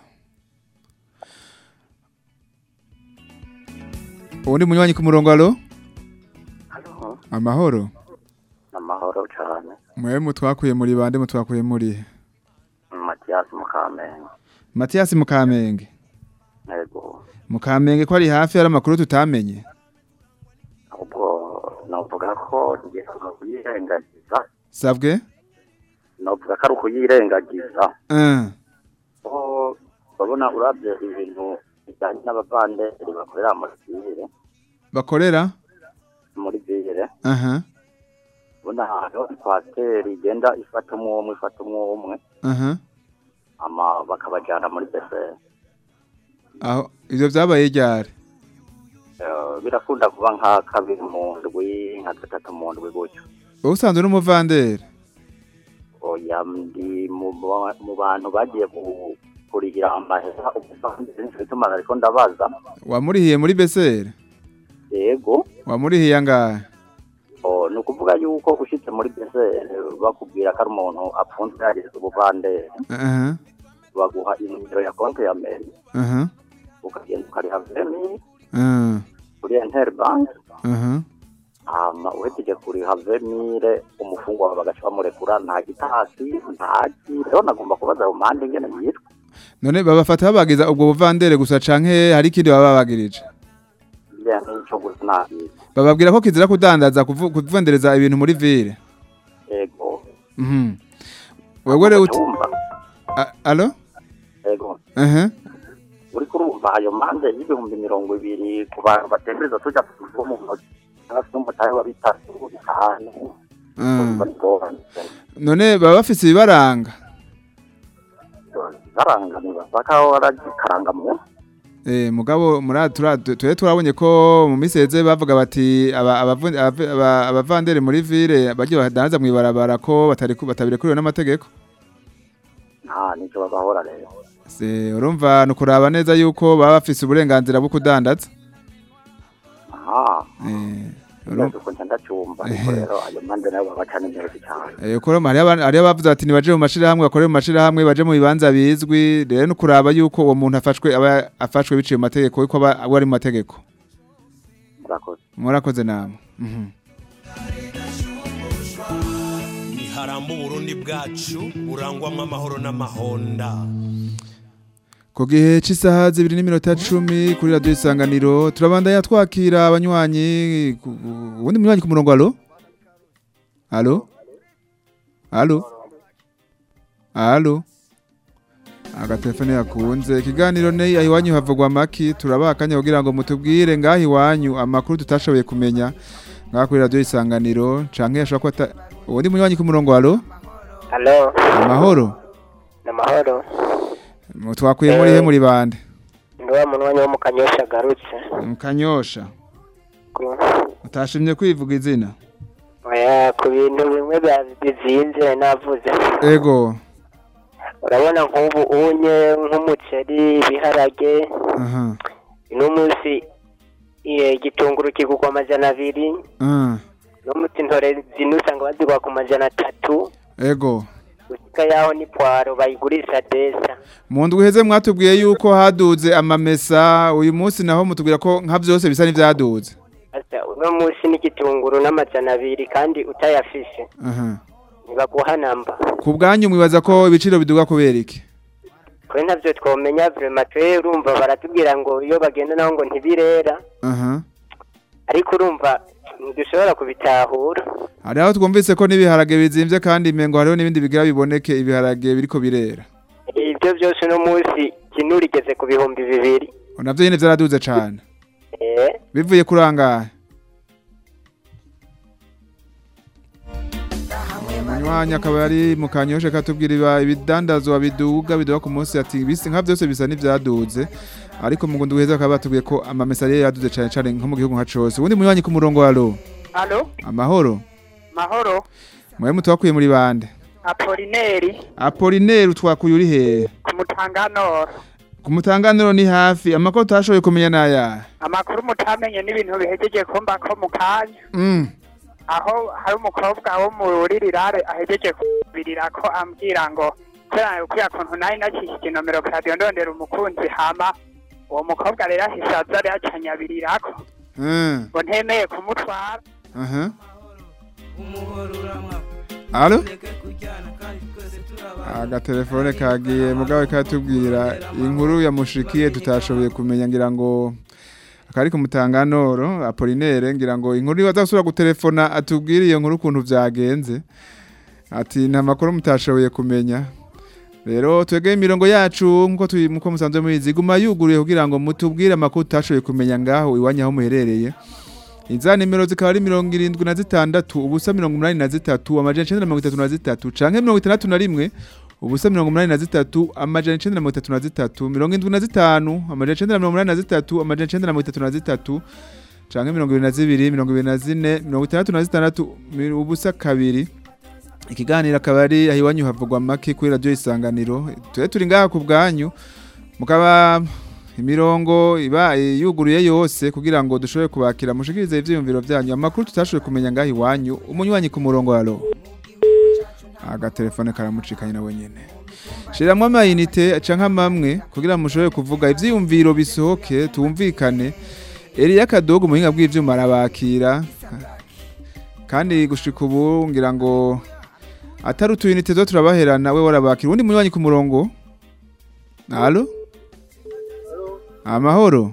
Ubundi munywanyi ku murongo alo? Amahoro? amahoro cyane Mwe mutwakuye muri bande mutwakuye muri he? matiyasi mukamenge Mathias Mukamenge. yego Mukamenge ko ari hafi hari amakuru tutamenye. ubwo novuga ko ngiye kuyirengagiza Savwe? novuga ko ari ukuyirengagiza Eh. ko urabona urabye ibintu bijyanye n'abavanderi bakorera muri biyire Bakorera? muri biyire Aha. ubona ahantu ikwasiteri igenda ifata umwe umwe ifata umwe umwe Aha. ama bakabajyana muri beseri Aho ivyo vyabaye ryari? Eh, birakunda kuba nka kabiri mu ndwi nka gatatu mu ndwi gutyo Wowe usanzwe uri umuvanderi? oya ndi mu ba- mu bantu bagiye ku- kurihira amahera ubuvanderi nicyo gituma ariko ndabaza Wamurihiye muri Besere? yego Wamurihiye angahe? o, ni ukuvuga yuko ushitse muri beseri bakubwira ko ari umuntu apfunzwe yagize ubuvanderi Aha. baguha inimero ya konti ya meri aha ukagenda ukariha veni ah, kuri interbank aha hama uhejeje kuriha venire umufungwa wawe bagaca bamurekura nta gitasi ntaki rero nagomba kubaza ayo mpande ingene yitwa none babafata babagiza ubwo buvandere gusa canke hari ikindi baba babagirije iriya nk'ico gusa nabizi bababwira ko kizira kudandaza kuvu- kuvendereza ibintu muri ville ego mhm wewe rero uti A- alo ego aha uri kurumva ayo mpande y'ibihumbi mirongo ibiri ku bantu batembereza tuja kuva mu ntoki hafi n'umutahe wa bitatu bitanu ah. barigoranye none baba bafise ibibaranga barangamira bakaho baragikaranga mu Eh, mugabo muri tura tuye turabonye ko mu miseze bavuga bati aba- abavu- aba- aba- abavandere muri ville bagiye badanza mu ibarabara ko batari ku- batabirekuriwe n'amategeko nta nico bagahora rero se urumva nukuraba neza yuko baba bafise uburenganzira bwo kudandaza aha eh neza uko nca ndacyumva ariko rero ayo mpande nayo baba bacana inyerezo cyane Eh, koro hari abantu hari abavuze ati nibaje mu mashirahamwe bakorere mu mashirahamwe baje mu bibanza bizwi rero nukuraba yuko uwo muntu afashwe aba afashwe biciye mu mategeko yuko aba aba ari mu mategeko murakoze murakoze namwe mhm niharamba uburundi bwacu burangwamwo amahoro n'amahonda Ku gihe cy'isaha zibiri n'iminota cumi kuri radiyo isanganiro turabandanya twakira abanywanyi ku- ku- uwundi munywanyi ku murongo alo alo alo alo agatelefone yakunze ikiganiro ne aho iwanyu havugwa amaki turabaha akanya kugira ngo mutubwire ngaho iwanyu amakuru tutashoboye kumenya ngaho kuri radiyo isanganiro canke yashobora kuba ata- uwundi munywanyi ku murongo alo Halo, amahoro ni amahoro. Mu- twakwiye muri he muri bande Ndi wa munwanyi wo mu Kanyosha agarutse. mu kanyosha Ku- utashimye kwivuga izina Oya, ku bintu bimwe bya- bizinze nari navuze. ego Urabona nk'ubu unye nk'umuceri, ibiharage, aha uno munsi iye, igitunguru kigurwa amajana abiri, ah, uno munsi intore zino usanga bazigura ku majana atatu, ego usika yaho ni pwaro bayigurisha desa. mu ndwi iheze mwatubwiye yuko haduze amamesa uyu munsi naho mutubwira ko nka byose bisa n'ibyaduze Asa uno munsi n'igitunguru n'amajana abiri kandi utayafise aha ntibaguha namba. ku bwanyu mwibaza ko ibiciro biduga kubera iki kuri ntabyo twamenya vrema twe urumva baratubwira ngo iyo bagenda naho ngo ntibirera aha ariko urumva ntidushobora kubitahura hari aho twumvise ko n'ibiharage bizimvye kandi imengo hariho n'ibindi bigira biboneke ibiharage biriko birera ibyo byose uno munsi kintu rigeze ku bihumbi bibiri navyo nyene vyaraduze cane eh bivuye kuri angahe munywanyi akaba ari mu kanyosha katubwira iba- ibidandazwa biduga biduga ku munsi ati bisi nka byose bisa n'ivyaduze ariko mu gundi guheza bakaba batubwiye ko amamesa yari yaduze cane cane nko mu gihugu nka cose ubundi munywanyi ku murongo alo Halo, amahoro mahoro, mwe mutwakuye muri bande Apolineri, apolinaire utwakuye uri hehe ku Mutanganoro. ku mutanganiro ni hafi amakuru utashoboye kumenya n'ayahe Amakuru mutamenye n'ibintu bihejeje kumba ko mu kanya. Mm. Aho hari umukobwa wo muri rirare ahejeje kubirira ko ambwira ngo kubera kuya kuntu nari nacishije inomero kadiyo ndondera umukunzi hama uwo mukobwa rero ahise aza rero acanyabirirako Mm. ngo ntemeye kumutwara aha alo agatelefone kagiye mugabe katubwira inkuru yamushikiye tutashoboye kumenya ngira ngo akari ku mutanganoro apolinaire ngira ngo inkuru niba azasubira gutelefona atubwire iyo nkuru ukuntu vyagenze ati nta makuru mutashoboye kumenya rero twegeye imirongo yacu nkuko turi nkuko musanzwe mubizi guma yuguruye kugira ngo mutubwire amakuru tutashoboye kumenya ngaho iwanyu aho muherereye Iza nimero zikaba ari mirongo irindwi na zitandatu ubusa mirongo umunani na zitatu amajana icenda na mirongo itatu na zitatu canke mirongo itandatu na rimwe ubusa mirongo umunani na zitatu amajana icenda na mirongo itatu na zitatu mirongo indwi na zitanu amajana icenda na mirongo umunani na zitatu amajana icenda na mirongo itatu na zitatu canke mirongo ibiri na zibiri mirongo ibiri na zine mirongo itandatu na zitandatu mi- ubusa kabiri ikiganiro akaba ari aho iwanyu havugwa make kuri radiyo isanganiro tube turi ngaha ku bwanyu mukaba imirongo iba yuguruye yose kugira ngo dushobore kubakira mushikirize ivyiyumviro vyanyu amakuru tutashoboye kumenya ngaho iwanyu umunywanyi ku murongo alo agatelefone karamucikanye nawe nyene shiramwo amayinite canke amamwe kugira mushobore kuvuga ivyiyumviro bisohoke tumvikane Eliya Kadogo muhinga bw'ivyuma arabakira kandi gushika ubu ngira ngo atari utuyinite zo turabaherana we warabakira undi munywanyi ku murongo Allo Amahoro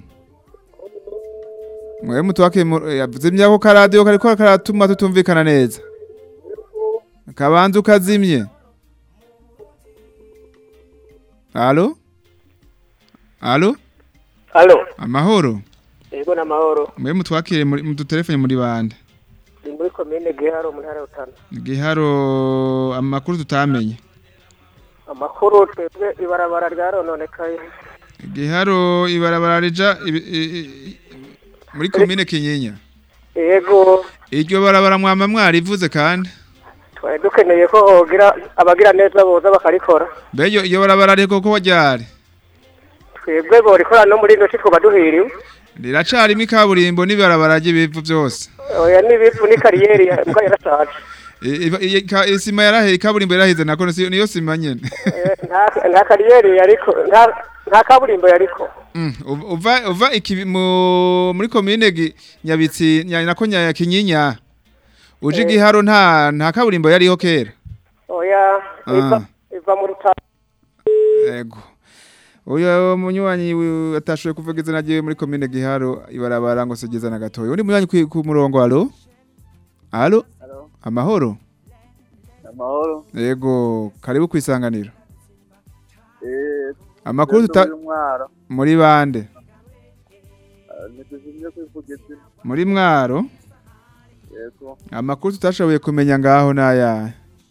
Mwe mutwake yavuze ko karadio kariko karatuma tutumvikana neza Kabanza ukazimye Allo Allo Halo, Amahoro yego n'amahoro. Mwe mutwakire muri mu dutelefone muri bande Ni muri komine Giharo mu ntara ya Rutana. Giharo amakuru tutamenye Amakuru twebwe ibarabara ryarononekaye. Giharo ibarabara rija ibi- i- i- muri komine Kinyinya Yego, Iryo barabara mwama mwarivuze kandi twari dukeneye ko hogira abagira neza boza bakarikora. Beyo iyo barabara riko ko wajyare Twebwe borikora no muri ino twaba duhiriwe. Riracari ikaburimbo n'ibarabara ry'ibivu byose Oya n'ibivu ni kariyeri ya- mbwa yarashaje. I- i- i- ka- Isima yarahe ikaburimbo yarahize nako si- niyo sima nyene Eh, Nta nta kariyeri yariko nta nta kaburimbo yariko. Mm, uv- uva uva iki mu muri komine gi- nyabitsi nya- nako nya kinyinya uje Eh. giharo nta nta kaburimbo yariho kera Oya iva Ah. iva mu Rutana. Ego. Uyo munywanyi wi- atashoboye kuvuga izina ryiwe muri komine Giharo ibarabara ngo sogeza na gatoya. Undi munywanyi ku- ku murongo alo? Alo? Alo. Amahoro? amahoro Ego, karibu kwisanganiro. eh Amakuru tuta mwaro muri bande? ntituzimye kwivuga izina Muri mwaro? yego Amakuru tutashoboye kumenya ngaho naya.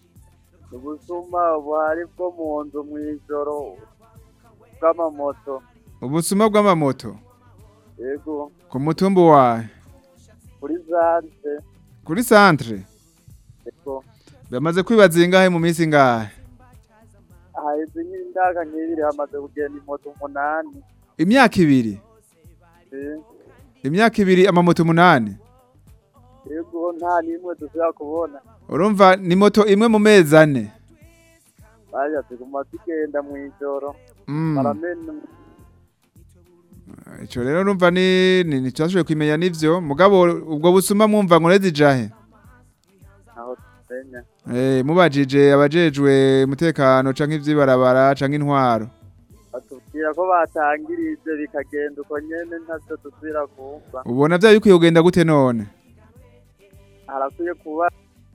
ubusuma buhari bwo mu nzu mu ijoro bw'amamoto Ubusuma bw'amamoto yego ku mutumba wawe kuri zante kuri centre yego bamaze kwibaza ingahe mu minsi ingahe haheze nk'indaka nk'ibiri hamaze kugenda imoto umunani imyaka ibiri eh, imyaka ibiri amamoto umunani yego nta n'imwe dushobora kubona urumva ni moto imwe mu mezi ane bajya tuguma tugenda mu ijoro Mm. baramena ico rero urumva ni ni nicashoboye kumenya nivyo mugabo ubwo busuma mwumva ngo jahe aho tumenya eh mubajije abajejwe umutekano canke ivyibarabara canke intwaro batubwira ko batangirije bikagenda uko nyene ntavyo dusubira kumva ubona vya bikwiye kugenda gute none harakwiye kuba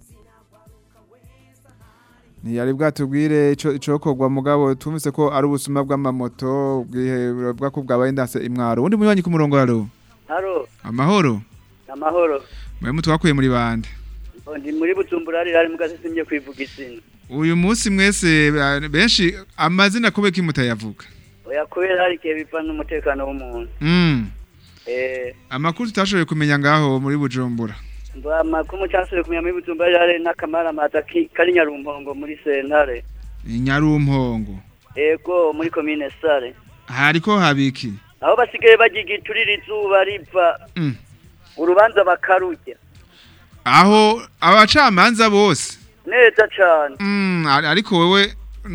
ntiyari bwatubwire ico icokorwa mugabo tumvise ko ari ubusuma bw'amamoto bwihe bwako bwabaye ndase imwaro undi munywanyi ku murongo haro haro amahoro amahoro mwe mutwakuye muri bande ndi muri bujumbura hari hari mugazi simye kwivuga izina uyu munsi mwese eh, benshi amazina kube kimutayavuga oya kubera hari igihe biva n'umutekano w'umuntu mm. eh amakuru tutashoboye kumenya ngaho muri bujumbura mba amakuru cyasubire kumenya muri bujumbura hari n'akamara mata kari nyarumpongo muri sentare inyarumpongo ego muri komine sare hariko habiki aho basigaye bagigiturira izuba riva Mm. urubanza bakarujya aho abacamanza bose neza cane mm, ari- ariko wewe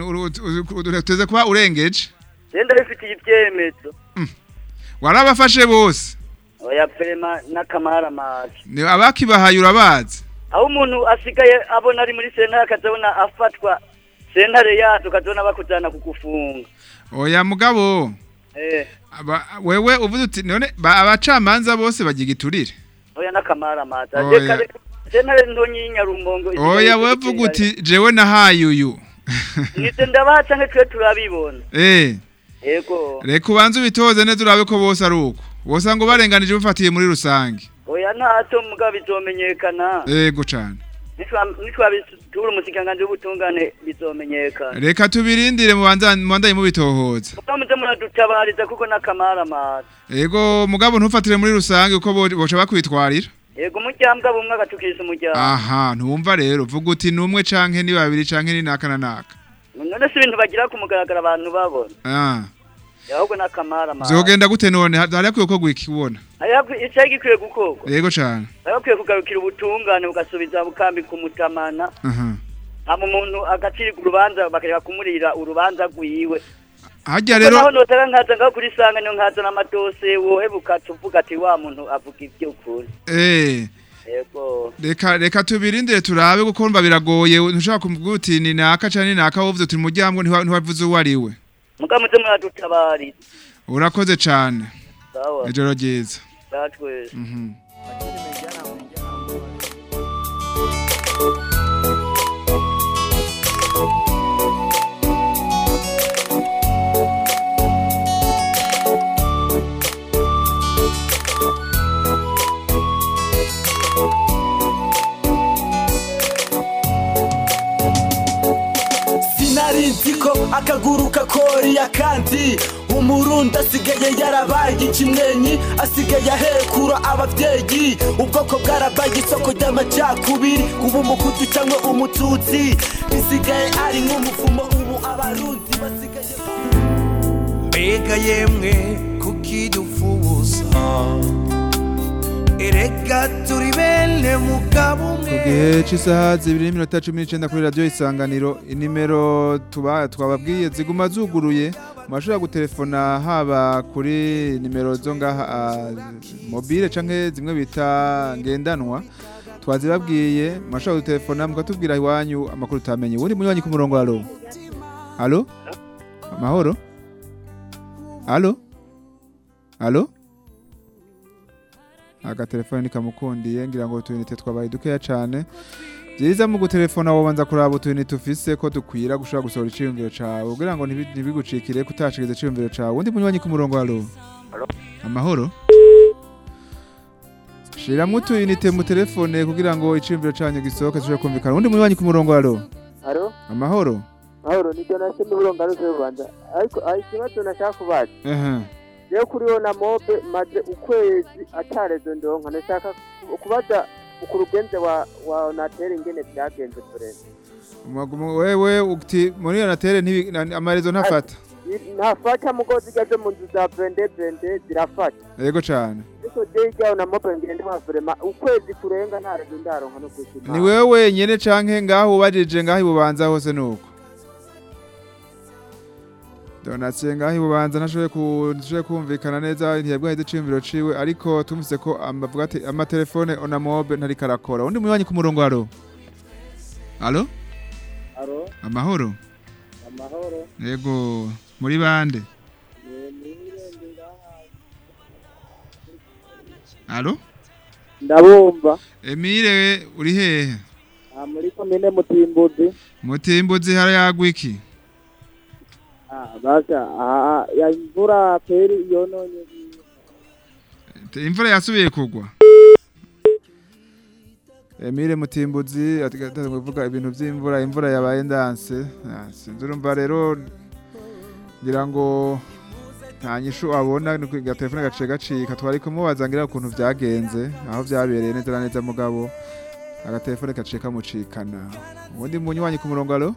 uteze kuba urengeje genda bifitiye ibyemezo warabafashe bose oya prema n'akamara mata ni abakibahaye urabazi aho umuntu asigaye abona ari muri sentare akazabona afatwa sentare yacu ukazabona bakujana kugufunga oya mugabo eh aba, wewe uvuze uti none ba- abacamanza bose bagigiturire oya n'akamara mata Oya. reka reka sentare ntonyi y'inyarumbongo oya wevuga uti jewe nahaye uyu nitse ndabaha canke twe turabibona eh yego reka ubanze ubitoze neza urabe ko bose ari uko bose ngo barenganije bufatiye muri rusange oya ntaco mugabo bizomenyekana yego cane nitwabitura umusikanganji w'ubutungane bizomenyekana reka tubirindire mubandanye mubitohoza mugabo muze muradutabariza kuko n'akamara mata yego mugabo ntufatire muri rusange uko bo- boca bakwitwarira yego umuryambwa bumwe agatukisha umuryango aha ntumva rero vuga uti ni umwe canke ni babiri canke ni naka na naka none si ibintu bagira ku mugaragaro abantu babona ah ahubwo n'akamara mata zogenda gute none Ha- hari hakwiye ko gwikibona icari gikwiye gukorwa yego cane bari bakwiye kugarukira ubutungane bugasubiza bukambi ku mutamana aha hama umuntu agacirwa urubanza bakareka kumurira urubanza rwiwe harya Kuko rero naho notera nkaza ngaho kuri sanga niyo nkazana amadose wohebuka tuvuga ati wa muntu avuga iby'ukuri eh yego reka reka tubirindire turabe kuko mba biragoye ntushaka kumvuga uti ni naka cyane ni naka wovuze uti muryango ntiwavuze uwo ari we muga muze muradutabariza urakoze cyane sawa ijoro ryiza zatwese Mhm. sinari nzi ko akaguru kakoriya kandi umurundi asigaye yarabaye ikimwenyi asigaye ahekura ababyeyi ubwoko bwarabaye isoko ry'amacakubiri kuba umukutu cyangwa umututsi bisigaye ari nk'umuvumo ubu abarundi basigaye mbega yemwe kukidufuza erega turi bene mugabo ku umwe gihe cy'isaha zibiri n'iminota cumi n'icyenda kuri radiyo isanganiro inimero tuba twababwiye ziguma zuguruye murashobora gutelefona haba kuri nimero zo ngaha ah, mobile cyangwa zimwe bita ngendanwa twazibabwiye murashobora gutelefona mukatubwira iwanyu amakuru utamenye ubundi munywanyi ku murongo alo alo amahoro alo alo agatelefone nikamukundiye ngira ngo utuyinite twabaye dukeya cyane byiza mu gutelefona wobanza kuraba utuyinite ufise ko dukwira gushobora gusohora iciyumviro cawe kugira ngo ntibi- ntibigucikire kutashikiriza iciyumviro cawe undi munywanyi ku murongo alo amahoro shiramwo utuyinite mu telefone kugira ngo iciyumviro canyu gisohoke dushobore kumvikana undi munywanyi ku murongo alo Haro? amahoro Mahoro ni Donatien Murongo aruse Rwanda. Ariko ari ikibazo nashaka kubaza. ehe Rero kuri yo na mobe maze ukwezi atarezo ndonka nashaka ku- kubaza ku rugenze wa wa Onatel ingene byagenze tureze. Umagumu- wewe uti muri iyo natere ntibi- na- amarezo ntafata Ntafata mugozi igaze mu nzu za vende vende zirafata. yego cane Ariko je ijyaho na mobe ngende wa vrema ukwezi kurenga ntarezo ndaronka no kwishima. ni wewe wenyene canke ngaho ubajije ngaho ibubanza hose nuko donatien ngaho ibubanza ntashoboye ku- ntashoboye kumvikana neza ntiyabwahize iciyumviro ciwe ariko tumvise ko amavuga ati amatelefone onamobe ntariko arakora undi munywanyi ku murongo alo alo Haro? amahoro Amahoro. yego muri bande alo Ndabumva. emile uri hehe Ah, muri komine Mutimbuzi. mutimbuzi harayagwa iki Ah, basa ah, ya imvura peri yononye imvura yasubiye kugwa Emile Mutimbuzi atigataza kuvuga ibintu by'imvura imvura yabaye ndanse Ah, sinzi urumva rero ngira ngo nta nyishu abona ni kwiga telefone gace gacika twari kumubaza ngira ukuntu byagenze aho byabereye neza na neza mugabo agatelefone gace kamucikana ubundi munywanyi ku murongo alo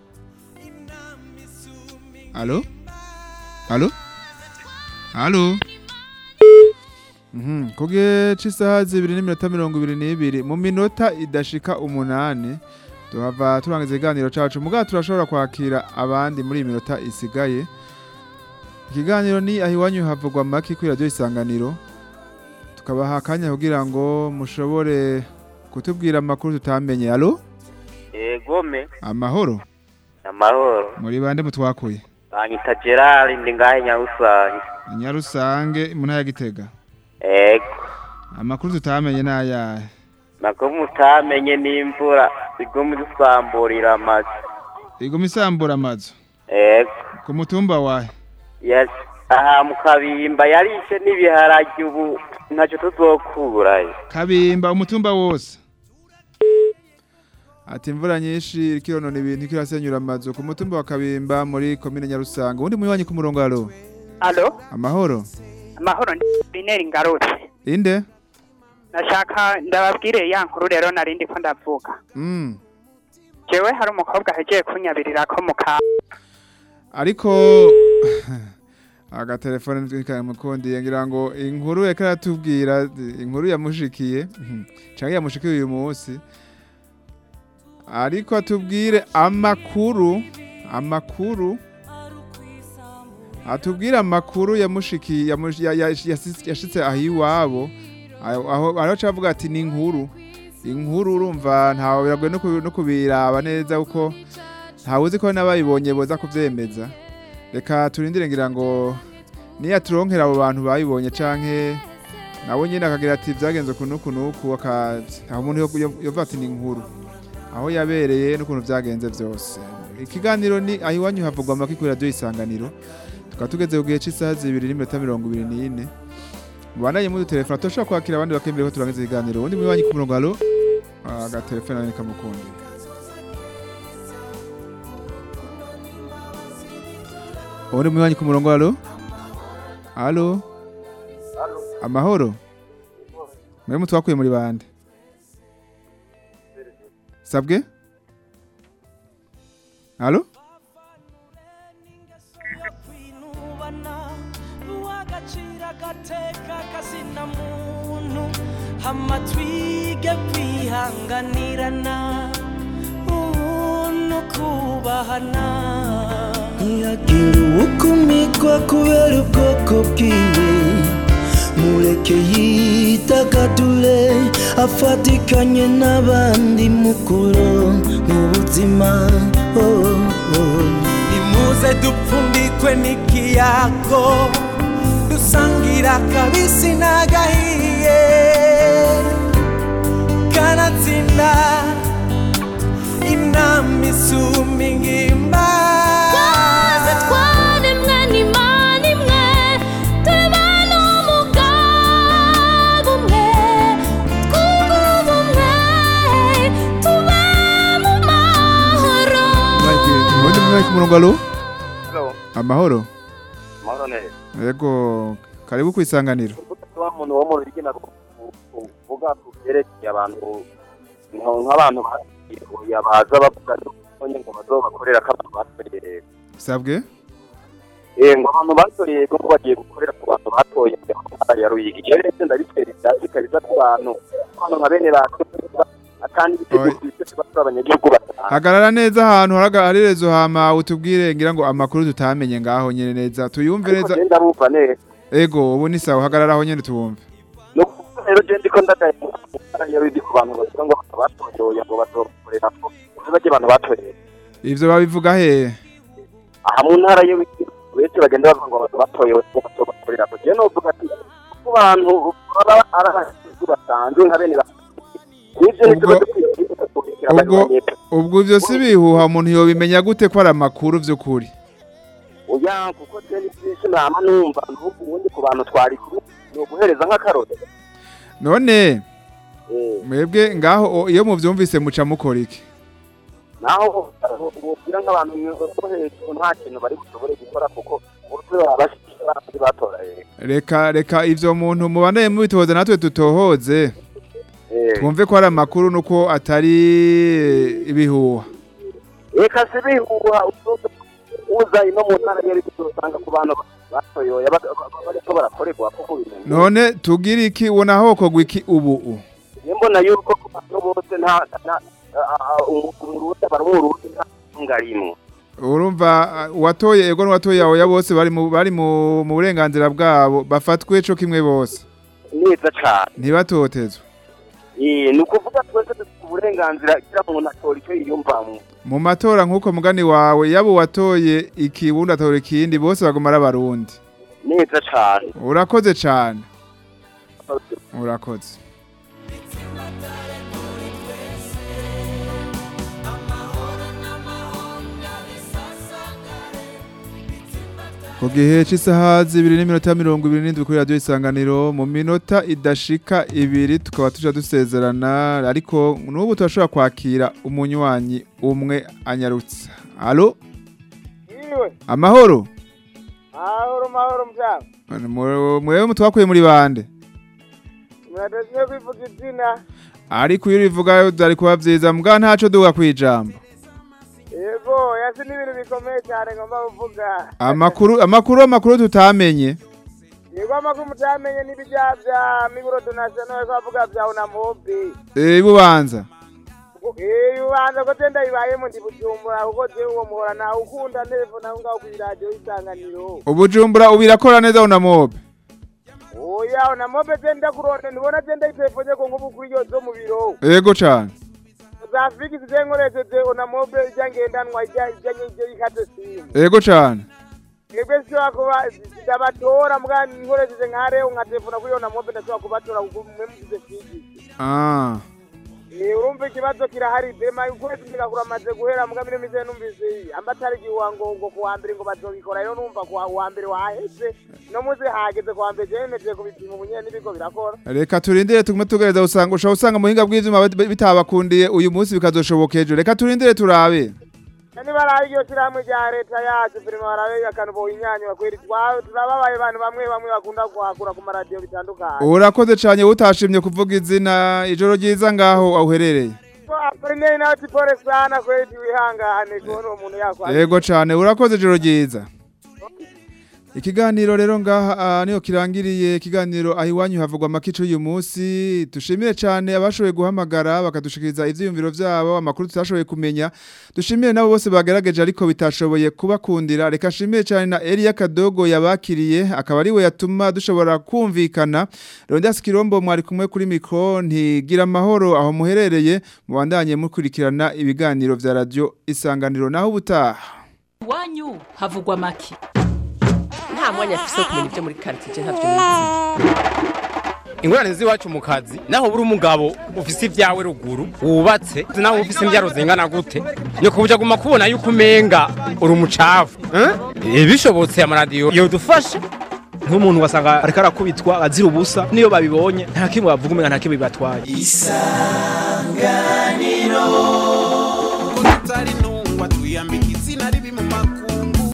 alo alo alo Mhm, ku gihe cy'isaha zibiri n'iminota mirongo ibiri n'ibiri mu minota idashika umunani tuhava turangiza ikiganiro cacu mugabo turashobora kwakira abandi muri iyi minota isigaye ikiganiro ni aho iwanyu havugwa make kuri radiyo isanganiro tukabaha akanya kugira ngo mushobore kutubwira amakuru tutamenye alo egome amahoro amahoro muri bande mutwakuye banyita gerard ndi ngahe nyarusange nyarusange mu ntara ya gitega ego amakuru tutamenye ni ayahe nako mutamenye n'imvura iguma idusamburira amazu iguma isambura amazu ego ku mutumba wahe yes aha mu kabimba yarishe n'ibiharage ubu ntacyo tuzokurayo kabimba umutumba wose ati imvura nyinshi ikironona ibintu ikirasenyura amazu ku mutumba wa kabimba muri komine nyarusanga ubundi munywanyi ku murongo alo Alo, amahoro amahoro ni Bineri ngarutse. inde Nashaka ndababwire ya nkuru rero nari ndiko ndavuga. mm. Jewe hari umukobwa ahejeje kunyabirira ko mu ka ariko agatelefone kamukundiye ngira ngo inkuru reka aratubwira inkuru yamushikiye canke yamushikiye uyu munsi ariko atubwire amakuru amakuru atubwire amakuru yamushiki yamush- ya- ya- yasi- yashitse aho iwabo aho aho- aho cavuga ati ni inkuru inkuru urumva ntawe biragoye no kubi- no kubiraba neza kuko ntawe uzi ko n'abayibonye boza kuvyemeza reka turindire ngira ngo niyaturonkera abo bantu bayibonye canke nawe nyine akagira ati byagenze uku n'uku n'uku aka- aho umuntu yo- yo- yovuga ati ni inkuru aho yabereye n'ukuntu byagenze byose ikiganiro ni aho iwanyu havugwa amaki kuri radiyo isanganiro tukaba tugeze ku gihe cy'isaha zibiri n'iminota mirongo ibiri n'ine mubandanye mudutelefona turashobora kwakira abandi bakemera ko turangiza ikiganiro ubundi muri wanyu ku murongo halo agatelefone nawe kamukundi ubundi muri wanyu ku murongo halo halo amahoro mwe mutwakuye muri bande sabwe halo uwagacira agateka kazina muntu hama twige kwihanganirana ubuntu kubahana ntihagire uwukumikwa kubera ubwoko bwiwe mureke yidagadure afatikanye n'abandi mukuru mu buzima oh, oh. nimuze dupfundikwe n'ikiyago dusangira akabisi n'agahiye kanatsinda inama isumba ingimba Twese twaremwe n'Imana imwe, tuba n'umugabo umwe, twunge ubumwe, tube mu mahoro. ubundi muri wanyu ku murongo halo Hello. amahoro Mahoro neza. yego karibu ku isanganiro wa muntu wo mu rurigi na uvuga ku byerekeye abantu nka- nk'abantu bagiye baza bavuga ko nyine ngo bazobakorera ko abantu batoreye sabwe eh ngo abantu batoreye ko bagiye gukorera ku bantu batoye mu ntara ya Ruyigi rero ndetse ndabitera ibyatsi kabisa ku bantu abantu nka bene bacu atandi ibitego bifite batwara abanyagihugu batanu hagarara neza ahantu haraga- hari rezo hama utubwire ngira ngo amakuru tutamenye ngaho nyene neza tuyumve neza genda bumva neza ego ubu ni sawa hagarara aho nyene tuwumve no kuvuga rero je ndiko ndagaye mu ntara ya Ruyigi ku bantu bavuga ngo abantu batoye ngo bazokorera ko bajye abantu batoreye ivyo babivuga hehe aha mu ntara ye wese bagenda bavuga ngo abantu batoye bato bakorera ko je novuga ati ku bantu baba ari abahinzi basanzwe nka bene ba nivyo nivyo badukwiriye ubwo ubwo ivyo si bihuha umuntu yobimenya gute ko ari amakuru vy'ukuri oya kuko je ni byinshi nama numva nubu ubundi ku bantu twari kumwe ni uguhereza nk'akarore none Eh, mwebwe ngaho o- iyo muvyumvise muca mukora iki naho ubwira nk'abantu bo hejuru nta kintu bari bushobore gukora kuko urutwe baba bashyize batoraye reka reka ivyo muntu mubandanye mubitohoza natwe dutohoze Eh. twumve ko ari amakuru nuko atari ibihuha reka si bihuha usoza uza ino mu ntara yari usanga ku bantu batoyoye ba- ba- ba- bariko barakorerwa kuko bimenya none tugira iki ubona hokogwa iki ubu u Njye mbona yuko ku bantu bose nta nta- a- a- umu- umurundi bari umurundi nta ntunga rimwe urumva uh, uwatoye ego n'uwatoye aho ya bose bari mu bari mu mu burenganzira bwabo bafatwe co kimwe bose neza cane ntibatotezwe Eh, ni ukuvuga twese dufite uburenganzira kira muntu atora icyo yiyumvamwo mu matora nk'uko mugani wawe yaba uwatoye iki wundi atora ikindi bose baguma ari abarundi neza cane urakoze cane urakoze ku gihe cy'isaha zibiri n'iminota mirongo ibiri n'indwi kuri radiyo isanganiro mu minota idashika ibiri tukaba tujya dusezerana ariko n'ubu turashobora kwakira umunywanyi umwe anyarutsa alo Iwe, amahoro mahoro mahoro mvyanga. Mu- mwewe mutwakuye muri bande Murateziye kwivuga izina. ariko iyo urivuga byari kuba byiza mbwa ntaco duga kwijambo Yego, yasi ni ibintu bikomeye cyane ngomba kuvuga. amakuru amakuru amakuru tutamenye Yego amakuru mutamenye n'ibijya bya Migro Donation yo kuvuga bya Unamobi. eh bubanza Eh, ubanza ko tenda ibayemo ndi bujumbura kuko je uwo muhora na ukunda telefone aho ngaho kuri radio isanganiro. ubujumbura ubirakora neza unamobe Oya na mobe tenda kuronde nibona tenda itelefone ko ngubu kuri yo zo mu biro. yego cane Zafiki zizenkoresheje ona mobe ijya ngendanwa ijya ijya ijya ikate simu. yego cane Mwebwe sishobora kuba ndabatora mbwa nkoresheje nka reo nka telefone kuri yo na mobe ndashobora kubatora kuko mwe mugize figi. ah Eh urumva ikibazo kirahari dema ukwezi kigakura amaze guhera mbwa mine mize numvise ambatari giwango ngo kuwa mbere ngo bazobikora rero numva kuwa wa mbere waheze no muze hageze kuwa mbere jemeje kubipima ubunyene nibiko birakora. reka turindire tugume tugereza usanga ushobora usanga muhinga bw'ivyuma bit- bitabakundiye uyu munsi bikazoshoboka ejo reka turindire turabe Nani baraye iryo shirahamwe rya leta yacu firima barabe akantu bohinyanyura kweri twa- turababaye abantu bamwe bamwe bakunda kuhakura ku maradiyo bitandukanye. urakoze cane utashimye kuvuga izina ijoro ryiza ngaho aho uherereye Aprinei nawe tipore sana kweli wihangane kubona uwo muntu yakwa. yego cane urakoze ijoro ryiza ikiganiro rero ngaha ah, niyo kirangiriye ikiganiro aho iwanyu havugwa amakico y'uyu munsi dushimire cyane abashoboye guhamagara bakadushikiriza ivyiyumviro vyabo amakuru tutashoboye kumenya dushimire nabo bose bagerageje ariko bitashoboye kubakundira reka shimire cyane na Elia Kadogo yabakiriye akaba ari we yatuma dushobora kumvikana Rondas Kirombo mwari kumwe kuri mikro ntigira amahoro aho muherereye mubandanye mukurikirana ibiganiro vya radio isanganiro naho ubutaha iwanyu havugwa make nta mwanya afise wo kumenya ibyo muri karitsiye ntavyo nizi ingorane z'iwacu mu kazi naho buri umugabo ufise ibyawe ruguru wubatse naho ufise imbyaro zingana gute ni kubuja guma kubona yuko umenga uri umucafu eh? bishobotse amaradiyo yodufasha nk'umuntu wasanga ariko arakubitwa azira ubusa niyo babibonye nta kimwe bavuga umenga nta kimwe bibatwaye isanganiro utari ntungwa twiyambika